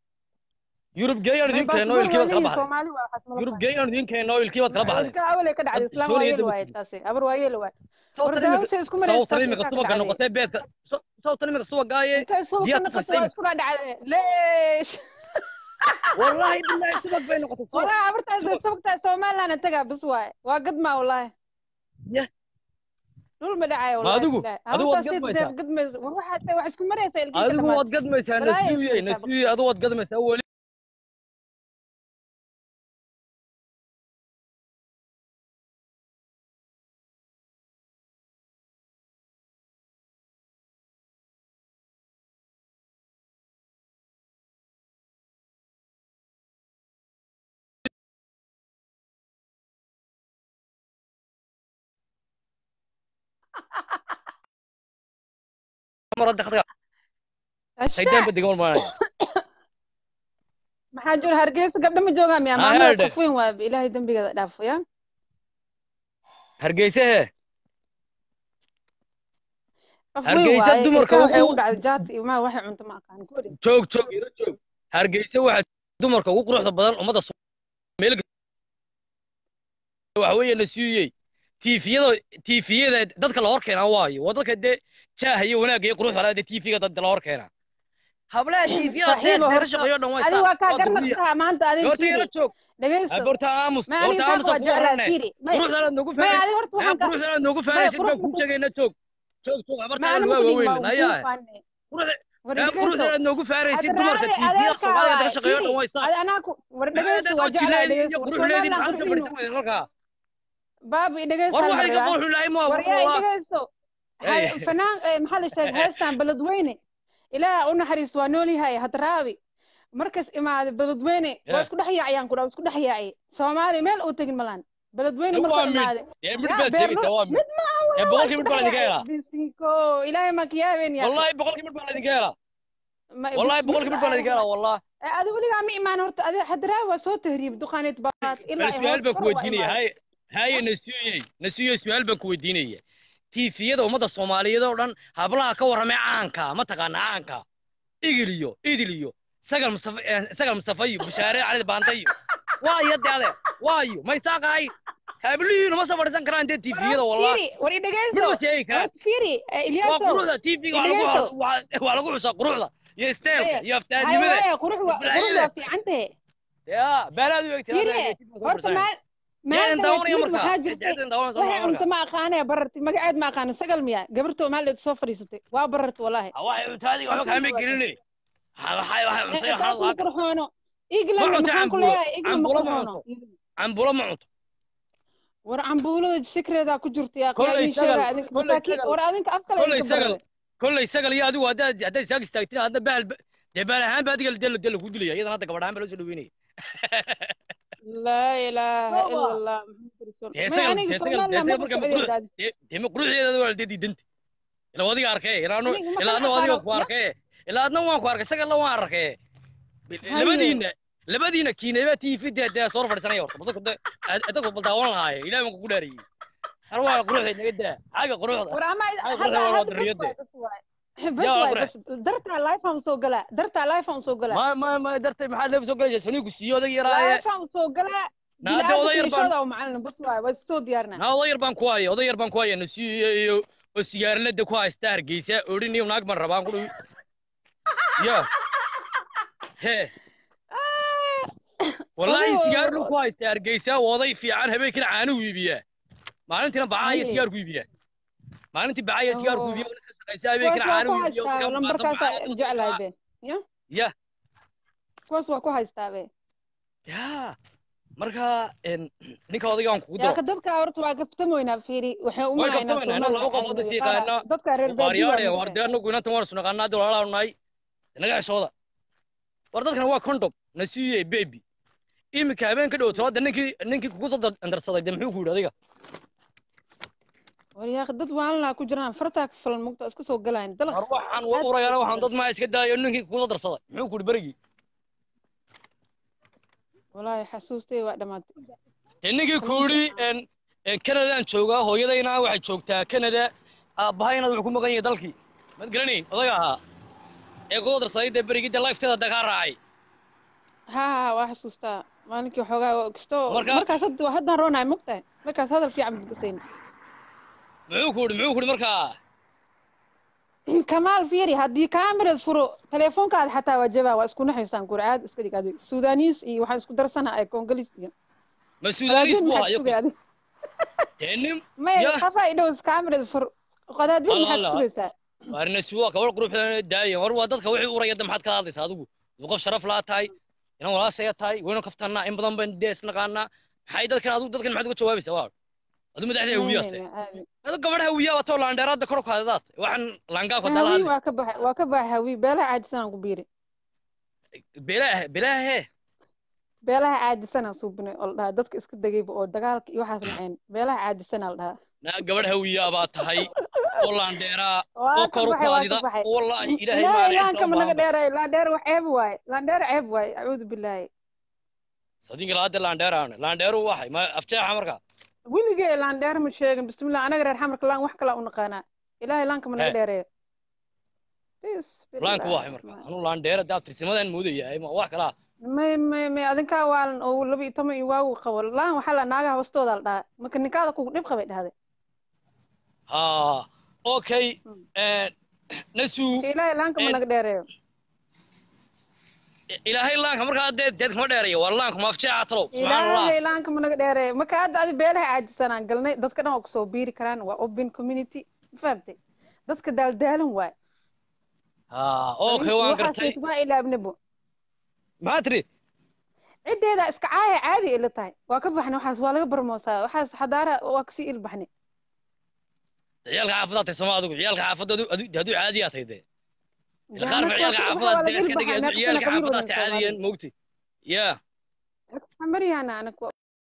yurub geeyaan idin keeno Baasaboor ilkii baad kala waa leeyihiin, baxday Soomaali waa waxaas ma yurub laha. geeyaan idin keeno ilkii baad kala baxday Ilka awal ay ka dhacday Hadda islaan Soomaaliya waa yeel daba waaye ku taasi abar waa yeel waaye sawtan Wardaawasha isku imika maraysa sawtan taasi imika ka subaga dhacday. noqotee beedka saw- sawtan imika subagaaye intay suuqa biyaad noqoto tufaysa waa imika isku dhacday leesh wallahi billahi subag bay noqotay subag wallahi abartaas subag subagtaa somaliland tagaa bis waaye waa gadmaa wallahi Yah. dhul ma dhacayo Ma wallahi adigu- billahi. adigu waad Abartaas seet gadmaysaa? deeb gadmaysa war waxaad wax isku maraysa ilkiisa adigu dhamaad waad gadmaysaa Balaayo nasiiye ismaysaa nasiiye adigu waad gadmaysaa weli marada khadka shaydaan ba degan maanaya maxaa jira hargeysa gabdho ma joogaan miyaa Ah, maamada herde. qof weyn waa ilaahay dembigeeda dhaafo ya hargeysa he qof weyn Hargeysa waaye dumarka ilkaha waxay ugu- ugu dhacday jaad iyo maa waxay cunto ma aqaan guri joog joog ila joog hargeysa waxaa dumarka ugu quruxda badan ummadda Soo- meel waxa weeye la siiyey tiifiyada tiifiyada dadka la hor keenaa waayo waa dadka dee jaaha iyo wanaagga iyo quruxda leh dee tiifiga dadka la hor keenaa hablaha tiifiyada Saaxiibo, deer deer horta- shaqeeyo dhan way adi waa kaa garnaq gurbiya taha maanta adin goorta ila fiiri joog dhegeyso goorta aamus ma ani goorta saaq aamus waa ku jeclaa warane fiiri may quruxda noogu may faa'iiday adi horta ayaa waxaan ka quruxda noogu may faa'iiday baa ku quruxda sheegayna joog joog joog ma habartaada ani waa ma kudhin waaweyn waa ayaa kuu faane quruxda war yaa dhegeyso quruxda noogu faaraysid Ad dumarka raali tiifiyada adeerkaa Soomaaliya waay ka shaqeeyo dhan fiiri way saa adi anaa ku war dhegeyso waa jeclaa dhegeyso war somaliland qurxinu baabi dhegeyso war hal waxay ka mar foolxun lahay ma war yaa dhegeyso Hey. hay- fanaan eh, maxaa la sheegay heestan beledweyne ilaah u naxariis waa nool yahay hadraabi markas imaade beledweyne waa Yeah. isku dhex yaacayaan ku dhaa isku dhex yaacay soomaali meel uu tegin malaan beledweyne Waa markuu mid. imaade dee mid yaa baad beerlo sheegaysaa waa mid mid ma aha ee waa boqolkii isku mid baa dhex laydinka yaacay helaa bisinko ilaahay ma kiyaabeen yaa wallahi boqolkii mid baa laydinka helaa Ma- wallahi bis- boqolkii mid baa laydinka helaa wallah Eh, adi weligaa ma imaan horta adi hadraabi waa soo tahriib duqaaneed baad ilaa bal ay su'aal hoos baan ku kor waa weydiinaya imaade hay haye nasiyey nasiyey su'aal baan ku weydiinaya tiifiyada ummadda soomaaliyeed oo dhan hablaha ka warramay caanka ma taqaana caanka igil iyo idil iyo sagal mustafa eh, sagal mustafa iyo bushaare cali baanta iyo waayo de ade waayo may saaqahay hablihiinu ma soo fadhiisan karaan dee tiifiyada wallah fiiri war i mid dhegeyso ma sheegi karaan horta fiiri eh, waa ilyaasow quruxda tiifiga waa lagu Dhegeyso. waa- waa lagu xusaa quruxda iyo isteelka Haya, iyo haya aftaadnimada haya qurux waa qurux Balaayada. waa fiican tahe ya baalaad u egtay fiiri horta maal jeedan maalin daawanaya mid markaa waxaa jirtay jeedan daawanaysa waxay cunto markaa ma aqaanee barartay magaceed ma aqaana sagal miya gabartoo maalin soo fadhiisatay waa barartay walaahi waxay cuntaadiga waxba kaama gelinay waxay waxay cuntay taas ma waxaa qurxoono iglan Ma cunto maxaan ku cambuulo. leeyahay iglan ma Cambuulo ma qurxoono cambulo ma cunto war cambuulada sikreedaa ku jirta yaa Kolley yaa idin sagal, sheega adinka kolley masaakiin sagal. war adinka af kale kolley idinka sagal barare kolley sagal iyo adigu haddaad haddaad isaag istaagtin hadda bahal dee baal ahaan ba adiga dee dee lagu dilaya iyadan hadda gabadh ahaan ba loo soo dhaweynaya laa ilaaha ila allah dee may sagal aniga dee sagal dee somaliland sagal ma ku markaa socday maqruux daadi dee dee maqruuxdeeda waa dee diidanta ilaa adiga arkay ilaa anu Aniga ma ilaa kala adna adiga aqaano. ku arkay ilaa adna waan ku arkay sagalna waan arkay Haye. labadiina labadiina kiinayba tv dee dee soo fadhiisanaya horta dadku dee dadku bal daawan lahaaye ilaahay baan kugu dhaariyey har waa quruxda naga daa xagga quruxda war ama Ay, hadda quruxda waa hadda bas dariyada. waay bas waay bas Yaa, waay qurux. bas dartaa life aan soo galaa dartaa life aan soo galaa ma ma ma dartay maxaad leef soo galaysaa sonigu siiyo odag yaraaye life aan soo galaa Na hadda oday yar baan- bilaadanishooda u macalin bas waay waa soo diyaarnaa na oday yar baan ku haya oday yar baan ku haya nasiyo iyo oo sigaarlada ku haysta hargeysa odhin iyo naag baan rabaan ku dhow yo he wallahi Oday- sigaarlu ku haysta hargeysa waa oday fiican habeenkina caanuhu iibiyaa maalintiina bacaya Haye. sigaarku iibiyaa maalintii bacaya sigaarku Oh. iibiya iska shaqaysa kuwaas habeenkina waa ku caanuhu iibiyo haystaa lambarkaasaa jeclahay be ya kuwaas waa ku haystaa be ya marka en, ninka odaygaan kugu yaa daro ka dadka horta waa kaftamoynaa fiiri waxay u Way malaynaa kaftamoynaa, laba qofood is yaqaana. dadka reer waaryaadhe baadiyo war dee anagu inantan waan isnaqaanaa hadda walaalaanu nahay naga heshooda war dadkan waa condom nasiiye baby iminka habeen ka dhowto hadda ninkii ninkii kugu dad andarsaday dee muxuu ku yidhi adiga war yaa dad waalanaa ku jiraan fartaa ka falan mugta iska soo galayn dalaq war waxaan wa urayana waxaan dad maa iska daayo ninkii kugu darsaday muxuu ku yidhi berigii walaahi xasuustay waa dhamaatay dee ninkii ku yidhi en en kanadaan joogaa hooyadayna waxay joogtaa kanada aabbahayna wuxuu ku maqan yahay dalkii mad garanayn odaga ahaa ee kugu darsaday dee berigii dee lifteeda hadda kaa raacay ha ha waa xasuustaa maalinkii waxoogaa waa kastoo Marka- markaas hadda haddaan roonahay mugtahay markaas hadal fiican budgasayn muxuu ku yidhi muxuu ku yidhi markaa kamaal fiiri haddii kaamirad furo teleefonkaada xataa waa jabaa waa isku naxaysaan gurcaad iska dhig adig suudaniis iyo waxaan isku darsana ay kongolis iyo ma suudaanis buu maxaad hayo sugay adig dee nin maya Yah. qafaa idhow kaamirad fur qadaadweyn Allah, maxaad Allah. sugaysaa waarina suwa gabar quruxda daaya war waa dadka wixii uraya da maxaad kala hadlaysaa adigu duu qof sharaf laa tahay inan walaashaya tahay waynu kaftannaa in badan bayn dee isnaqaanaa maxay dadkan adigu dadkan maxaad uga jawaabaysaa waa adu madaxda hawiyaa tahay adu gabadh hawiyaa waa too laandheeraadda kor u kaadadaad waxaan laangaabka dala hawi hadlay waa ka baxay waa ka baxay hawi beelaha caajisanaan ku biiri beelaah beelaha hee beelaha caajisanaan suubinay oo la dhahaa dadka iska degayba oo dagaalka iyo waxaas naceen beelaha caajisanaa la dhahaa naa gabadh hawiyaa baa tahay oo laandheeraa waa oo ka kor u baxay waa kaadida ka baxay oo wallaahi ilaahay ilaahay maale laanka ma naga dheeray laandheer wax ceeb waaye laandheer ceeb waaye acuudu bilaahi sadiinka laade laandheeraane laandheeru waxay ma afjeexa marka weligee laandheer ma sheegin bismillah anaga reer xamarka laan wax kala u naqaanaa ilaahay laanka ma naga He. dheereeyo laanku waxay marka anuu laandheera daa tirsimadan moodaya ma wax kalaa may may may adinkaa waalan oo laba iyo toban iyo waagu qabo laan waxaa la naagaha hoostooda la dhahaa marka ninkaada kugu dhib qabay dhahday ha okay Mm. nasuu marka ilaahay laanka ma Eh. naga dheereeyo ilaahay laanka markaa dee deed kama dheeraya waa laanku ma afjeexa talow subxaan allah ilaahay laanka ma naga dheereeyo marka hadda adi beelaha caajisanaan galnay dadka dhan waa kusoo biiri karaan waa open community ma fahamtay dadka daaldaalan waay ha okay waan gartay waa ilaabnabo maxaa tiri ciddeeda iska caaya caadi ila tahay waa ka baxnay waxaas waa laga barmoosaa waxaas xadaara waa kasii ilbaxnay ciyaalka xaafadaad tahay sama adigu ciyaalka xaafadda adu adu hadduu caadiyaa tahay dee ila qaar ba Jaanad ciyaalka waa xaafadaad laga dee iska ilbaxay, dhigay meeqa ciyaalka sano qabiil xaafadaad tahay wadan caadiyan moogti ya maryaana anak waa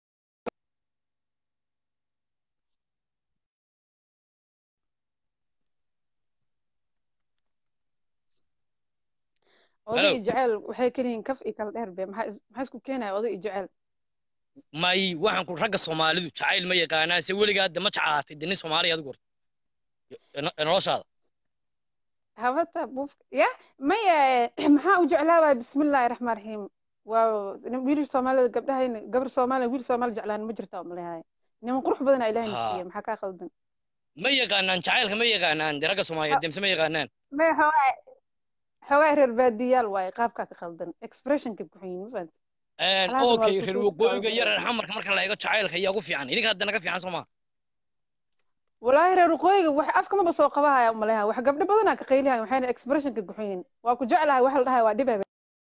oday Hello. iyo jecel waxay kaliyihiin kaf iyo kala dheer be maxaa is- maxaa isku keenaya oday iyo jecel may waxaan ku ragga soomaalidu jacayl ma yaqaanaan se weligaa de ma jeclaatay de nin soomaaliya adigu horta Yo- noloshaada habata buuf ya maya maxaa u jeclaabaya bismillaahi raxmaan raxiim waa wiil soomaalida gabdhahayna gabar soomaaliya wiil soomaali jeclaan ma jirta umalehaaya niman qurux badan aa ilaahay Ha. nasiiya maxaa kaa khaldan ma yaqaanaan jacaylka ma yaqaanaan de ragga soomaaliyeed demse ma yaqaanaan maya xoogaa xoogaa reer baadiyaal waaye qaabkaa ka khaldan expressionka ku xun ma fahamtid Alaabtan waa okay la reer sukuur waqooyiga iyo kala reer xamarka marka la eego jacaylka ayaa ugu fiican idinka haddana ka fiican soo maa walaahi reer waqooyiga wax afka maba soo qabahaya umaleha wax gabdho badanaa ka qaylihayan waxayna expressionka ku xun yihiin waa ku jeclahay waxa la dhahay waa dhibay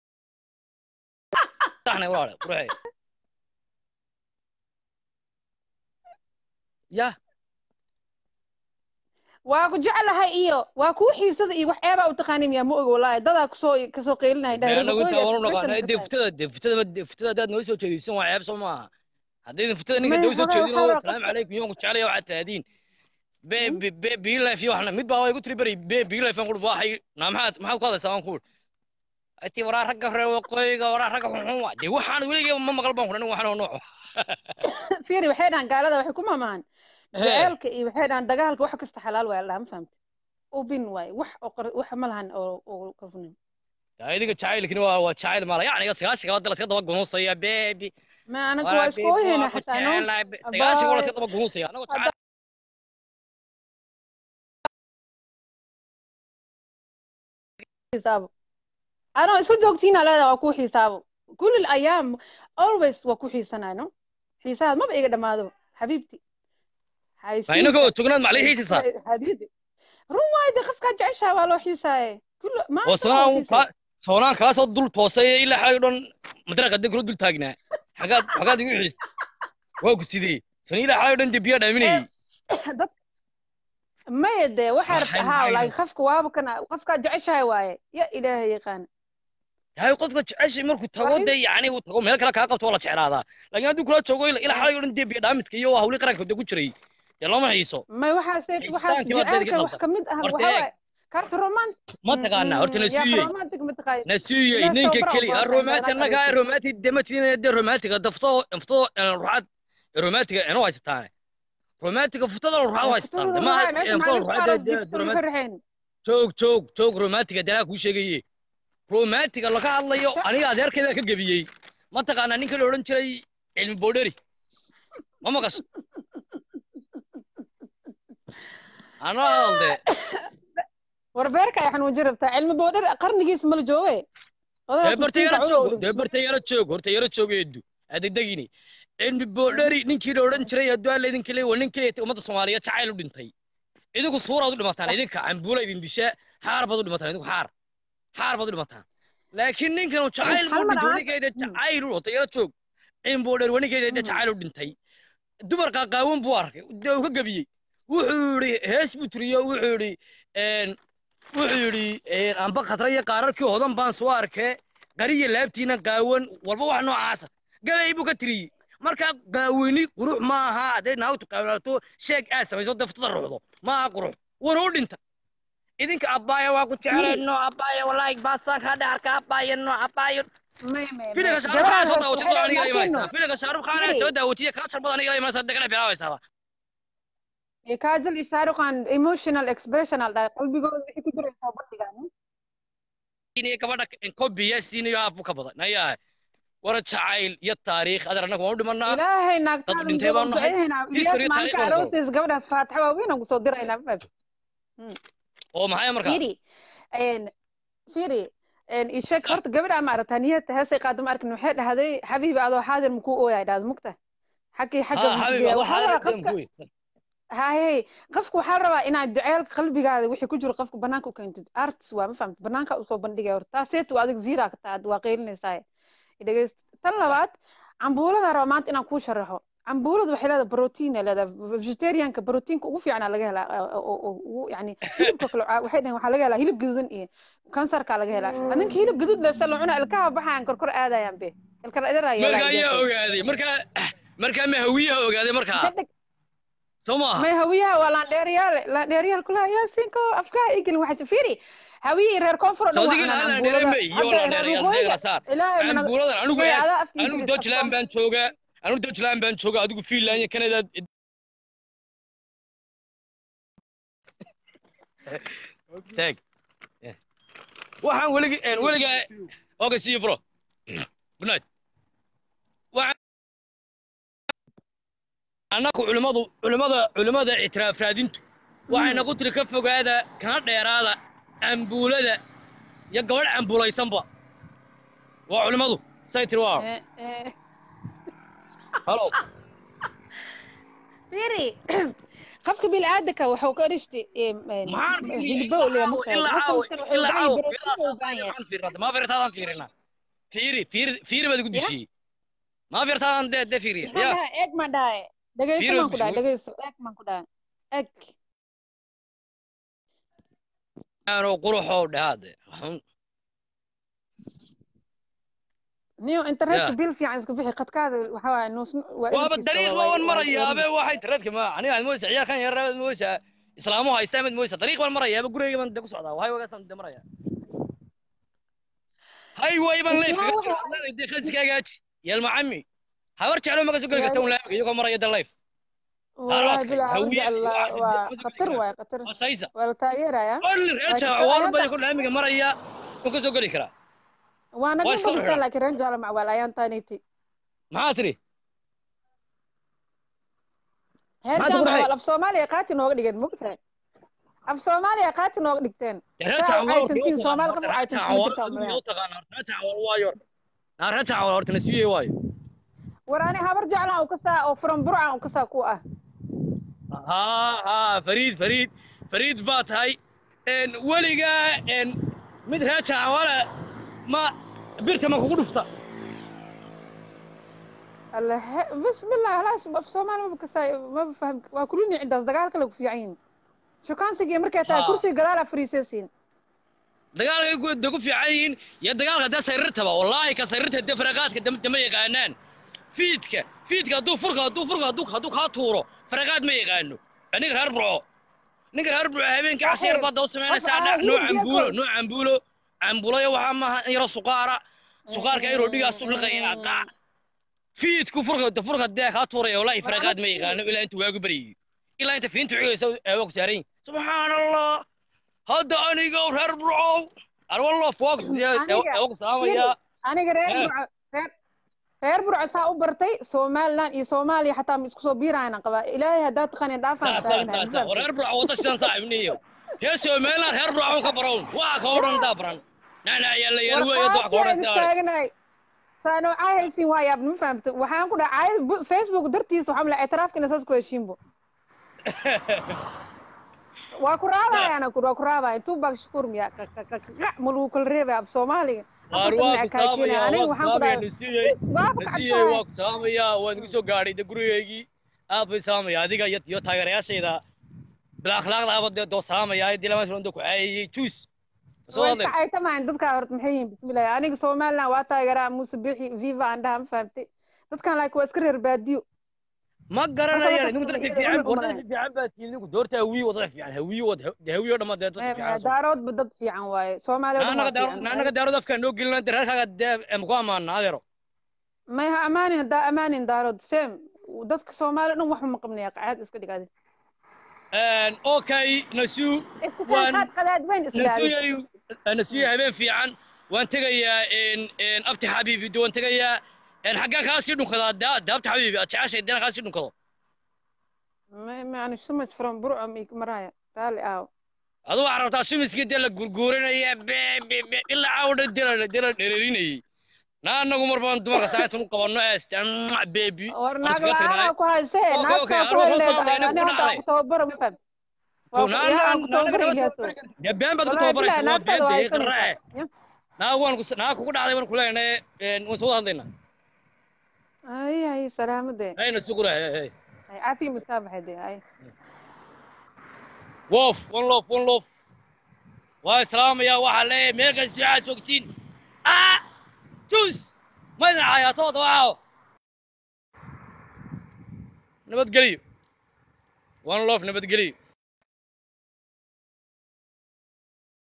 saxnay walaale quruxey ya waa ku jeclahay iyo waa kuu xiisada iyo wax eebaa u taqaanin miyaa ma oga walaahi dadaa kusoo kasoo qaylinaya dhahay reer anagu waqooyiga intaa waanu expression naqaanaa ka dee tahay. futada dee futada dee futada haddaad noo soo jeediysan waa ceeb soo maaha haddaydan futada ninka May dee usoo hore jeedin waxaa oo waa asalaamu qofka- calaykum iyo waan ku jecelaya waxaad tiraahdiin be be be biilife iyo waxna mid baa igu tiri beri be biilife aan kuhi waxay naa maxaad maxaad ku hadlaysaa aan kuhi ati waraa ragga reer waqooyiga waraa ragga xunxun waa dee waxaan weligay ma maqal baan kuhi waxaan oo nooco fiiri waxay dhahan gaalada waxay ku maamahan Hee. jaceelka iyo waxay dhahan dagaalka wax kasta xalaal waay la ma fahamta ubin waay wax oo qar- wax ma lahan oo oo qarfunin taa idinka jacaylkini waa waa jacayl maala yacniga sagaashiga wadda laska daba gunuusaya beebi ma anaga waa isku oyhayna xataa no sagaashiga waa laska daba gunuusaya anagoo jacayl xisaabo anoo isku joogtiina leedaha waa kuu xisaabo kulli ayaam always waa ku xiisanayno xiisahaad maba iga dhamaado xabiibti ma inagoo jognaad maclii xiisisaa xabiibi run waayde qofkaa jeceshaha waa loo xiisaaye kulli oo maanta waa soonaan xiisay. kaa soonaan kaasoo dul toosay ilaa xalay dhan madraqa deg kula dul taagnaa xagaad xagaad igu xiis waa ku sidee soon ilaa xalay dhan dee biyaa dhaaminayay dad maya dee waxaa Waxay rabta haa maxay laakiin qofka waaba kana qofkaa jeceshahay waaye ya ilaahay yaqaan yahay qofka jeceshay markuu tago Waa dee yacni uu tago meel kale kaa qabto waa la jeclaadaa laakiin hadduu kula joogo ilaa ilaa xalay dhan dee biya dhaamiska iyo hawli qaranka dee ku jiray dee looma xiiso may waxaas waxaas Xiisitaanki baad dadka jaceelka wax qaldan. kamid ah Horta waxa eeg. waaye kaas romantic ma taqaanaa horta na siiyey romantic ma taqaani na siiyey Ilaah ninka tababar keli oo ah badan romaati badan annaga adeegsan. romaati dematiin dee romaatiga dafto dafto ruuxaad romaatiga enu haysataane romaatiga futada ruuxaad haysataan de maaha futada ruuxaad dee romaati joog joog joog romaatiga danaa kuu sheegaye romaatiga laga hadlayo aniga adeerkayda ka gebiyey ma taqaanaa ninka la odhan jiray cilmi boodheri ma maqasho anaa hadalde warbeerka ay xanuujin rabtaa cilmi boodhar qarnigiis mala jooge dee barta yaro joog dee barta yaro joog horta yaro joog eedu adegdegini cilmi boodheri ninkii la odhan jiray hadduu alla idinka leeyahay waa ninkii ummadda soomaaliyeed jacayl u dhintay idinku suuraad u dhimataan idinka cambuula idin disha xaar baad u dhimataan idinku xaar xaar baad u dhimataan laakiin ninkan jacayl buu dhintay waninkeeda jacayl u horta yaro joog cilmi boodheri waninkeeda jacayl u dhintay dumar qaaqaawan buu arkay dee uu ka gebiyey wuxuu yidhi hees buu tiriyo wuxuu yidhi wuxuu yidhi amba khatra iyo qaararkii hodan baan soo arkee qariya laabtiina qaawan walba wax noocaasa gabay buu ka tiriyey markaa qaawini qurux maaha hadday naagtu qaawanaato sheeg aad samayso daftada ruuxdo maaha qurux wuuna u dhinta idinka abbaaya waa ku jecelno abbaaya walaahi baastaan kaa dhaarka abbaaya no abbaaya may may filimka shaarub khaan soo daawatay dad aniga imaysaa filimka shaarub khaan soo daawatay ka charbad aniga imaysaa degana bilaabaysaa kaajal iyo shaaruqan emotional expression al dhahay qalbigooda wixii ku jira soo bandhigaan inay gabadha kobiya siinayo aafu ka badan ayaa wara jacayl iyo taariikh adar annaga waan u dhimanaa ilaahay naagtaada dad dhintay baan nahay. duceynaa History iyaas taariikh maalinka baan aroosis gabadhaas faataxa waaweyn aan kusoo diraynaa ma fahamtid oo maxay markaa firi een firi een ishek Sax. horta gabadha ma aragtaa niyadta heesay qaado ma arkin waxay dhahday xabiibi adoo xaadir makuu ooyaa dhahdo mugta xagii xagga ha xabiib musbiga adoo waxaa xaadir rabaa dan qofka kuwi haye qofku waxaa rabaa inaad jaceylka qalbigaada wixii ku jiro qofka banaanka u keentid arts waa ma fahamtid banaanka usoo bandhigaya horta taaseetu adig ziiraa ka taad waa qeylinaysaa dhegeyst tan labaad cambuulada raba maanta inaan kuu sharaxo cambuuladu waxay leedahay brotiin ay leedahay vegetarianka brotiinka ugu fiicanaa laga helaa oo- oo- oo- ugu yani hilibka kale waxaa- waxay dhaheen waxaa laga helaa hilib gaduudan iyo kansarkaa laga helaa adinka hilib gaduud lesa la cuna ilkaha baxayaan korkor aadayaan be ilkala marka ayaa idaraaya ogaaday markaa markaa ma hawiyaha ogaaday markaa soo maaha may hawiyaha waa laandheeriyaale laandheeriyaal kulaha yaasinko afkaha igelin waxay firi hawiyihii reer koonfur oo dhan waa sawdigii cunaan laala cambuulada. dheerame iyo Hadda la reer dheerayaal waqooyiga, deegla saar ilaahay mana- cambuuladan anigu may eeg adaa afka anigu Ingiriis Dutchland afka- baan joogaa anigu Dutchland baan joogaa adigu Finland iyo Canada tag waxaan weligi een weligaa okay see you bro good night waxaan annaku culimadu culimada culimada ictiraaf raadintu waxayna ku tiri ka fogaada kana dheeraada cambuulada iyo gabadh cambuulaysanba waa culimadu say tiri waa Eh, eh, halo firi qofka bini'aadamka wuxuu ka dhishti maxaan hilbo leeyahay mugtahay ilaa Qofka caawa muskan wuxuu u ilaa baahan caawa yahay borotiin u baahan yahay maxaan fiirnaa ma fiirtaadaan fiirinaa fiiri fiiri fiiri baad igu dishiyey ma fiirtaadaan dee dee fiiriya maxaan ya dhahay eeg maan dhahay dhegeyso Fiiro maan ku dhahay dushay. dhegeyso eeg maan ku dhahay eeg aanoo quruxoo dhahaade niyo internetka Yeah. bil fiican iska bixi khadkaada waxa waaye nuus waa waaba intiisa dariiq waa- baaban waa- marayaabe waxay tareedka ma aniga aad mooysa ciyaarkan yaraabaad mooysa islaamu haysta amaad mooysa dariiq baan marayaaba gurigayga baan de ku socdaa wahay wagaasaan de maraya highway baan leef kaga jiro adlaan de khadskagaaji yalma cami habar jeclo maga soo geli karta un laamiga iyagoo maraya de life والله Taroodka, بلا hawiye, أرجع waxaas الله dib- وخطر واي خطر masaysa ولا تاجر يا olli reer Laakiin jaawaal ayada- baa laamiga maraya wuu ka soo geli karaa وانا waa قلت iska لك xidhan لكن رجع مع ولا يان تانيتي maxaa tiri هرجع تقول مع هاي؟ ولا بصوماليا قاتل نوغ دقن مقتل أب صوماليا قاتل نوغ دقتين reer Saa jaawaal caytantiin, Soomaali qof caytantiin ma jirtaa jaawaal malaha. taqaana reer jaawaal waayo naa reer jaawaal horta nasiye waayo وراني هبر جعلها وكسا أو فرم برعة وكسا كوة ها ها فريد فريد فريد baa tahay een weligaa een mid reer jaawaala ma birta ma kugu dhufta الله بسم الله خلاص أب صومالي ما بكسا ما بفهم وكلني عند أصدقاء كلك في عين شو كان سجى مركز آه. كرسي قلالة فريسيسين dagaalka ku da ku fiican yihiin iyo dagaalka da sariirtaba wallaahi ka sariirta da faraqaadka dambe ma yaqaanaan fiidka fiidka hadduu furka hadduu furka hadduu hadduu kaa tuuro faraqaad ma yaqaano ninka reer burco ninka reer burco habeenkii casheer baad daba samaynaysaa Waxa- dha ah, nooc hilib cambuulo diyaar nooc cambuulo cambuulayo waxaa maaha in yaro suqaara suqaarka ayro dhigaas u liqayaa qac fiidku furka da furka dee kaa tuuraya wallaahi faraqaad ma yaqaano ilaa inta waagu baryayo ilaa inta fiinta cigaysa eewa ku saaran yihin subxaan allah hadda aniga reer burcow arwallo foog Aniga, eewa ku salaamayaa aniga reer Eh. burco reer reer burco saa u bartay somaliland iyo soomaaliya xataa ma isku soo biirayna qabaa ilaahay haddaad taqanin dhaafaan saa saa saa saa reer burco wada sidan saaxibniyo hee somaliland reer burco ka barown waa ka odhan daa baran nana ayaa la yaal weeye doo ka odhan sidaa taagnahay saa noocaa haysiin waa yaab ma fahamta waxaan ku dhahay caayad facebook dartiisa waxaa mala ictiraafkina saas ku heshiinbo waa ku raabayana kur waa ku raabaya tuubak shukuur miya ma lagu kala reebaya ab soomaaliga waar waa ku salaamayaa aniga waa ku waxaan ku salaamayaa dhahay nasiiyey waa ku nasiiyey waa kacabsahay ku salaamayaa waan igu soo gaadhay de gurigaygii aad bay salaamayaa adiga iyo iyo taageerayaashayda bila akhlaaqda aba dee doo salaamayaa dii lama filan doo ku caayayey juus soo way hadlay iska caytamahan dadkaa horta maxay yihiin bismillahi aniga somaliland waa taageeraa muuse bixi viva aan dhaha ma fahamtay dadkan laakiin waa iska reer baadiyo ma garanayaan idinku Marka dadka dadka fiican iyaga wadada fiican baa tihiin idinku doorta hawiye wadada fiican hawiye wad hawiye oo dhammaan dee dadka fiican soo daaroodba dad fiican waaye soomaaliya oo dhan naanaga waa daaro fiican naanaga daarood afkaa noo gelina reerkaaga dee em ku amaana adeero may ha amaanin haddaa amaanin daarood same dadka soomaaliya dhan waxba ma qabnaya qacaad iska dhigaadi okay nasuu isku waan- qaad qadaad weyn iska dhaadi nasuuyayu nasuuya habeen fiican waan tegayaa abti xabiibi de waan tegayaa xaggaan kaa sii dhunkadaa daa de abti xabiibi aad jeceshay deena kaa sii dhunkado yani so much from burco maraya raali aaw aduu waxaa rabtaa sumiskii dee la gurguurinaya be be be ilaa caawdha dela dela dhereerinayay naa anagu mar baan dumarka saacatan u qabanno eest bebi war Waan naag iskaga tagnaa. la-aan ku haysee Okay, okay, naagtaa ku anuu soo hayleed hadlayna ani ku hadda dhacday. ku tababaro ma faham waa ku yaa aan ku tababaro ilaaso dee been baad ku wallahi bilahi tababaraysa waa naagtada waa been dee qaraace haysanaysaa naa waan ku naa kugu dhacday waan ku leenahay waan soo hadlaynaa ay ay salaamade ayna sugura hey hey ay caafiga mutaabaxay de ay wof one lof one lof waa islaamaya waxaa leeyahay meel kasta waxaad joogtiin ah jus maydin cayaatooda waxaa nabadgeliyo one lof nabadgeliyo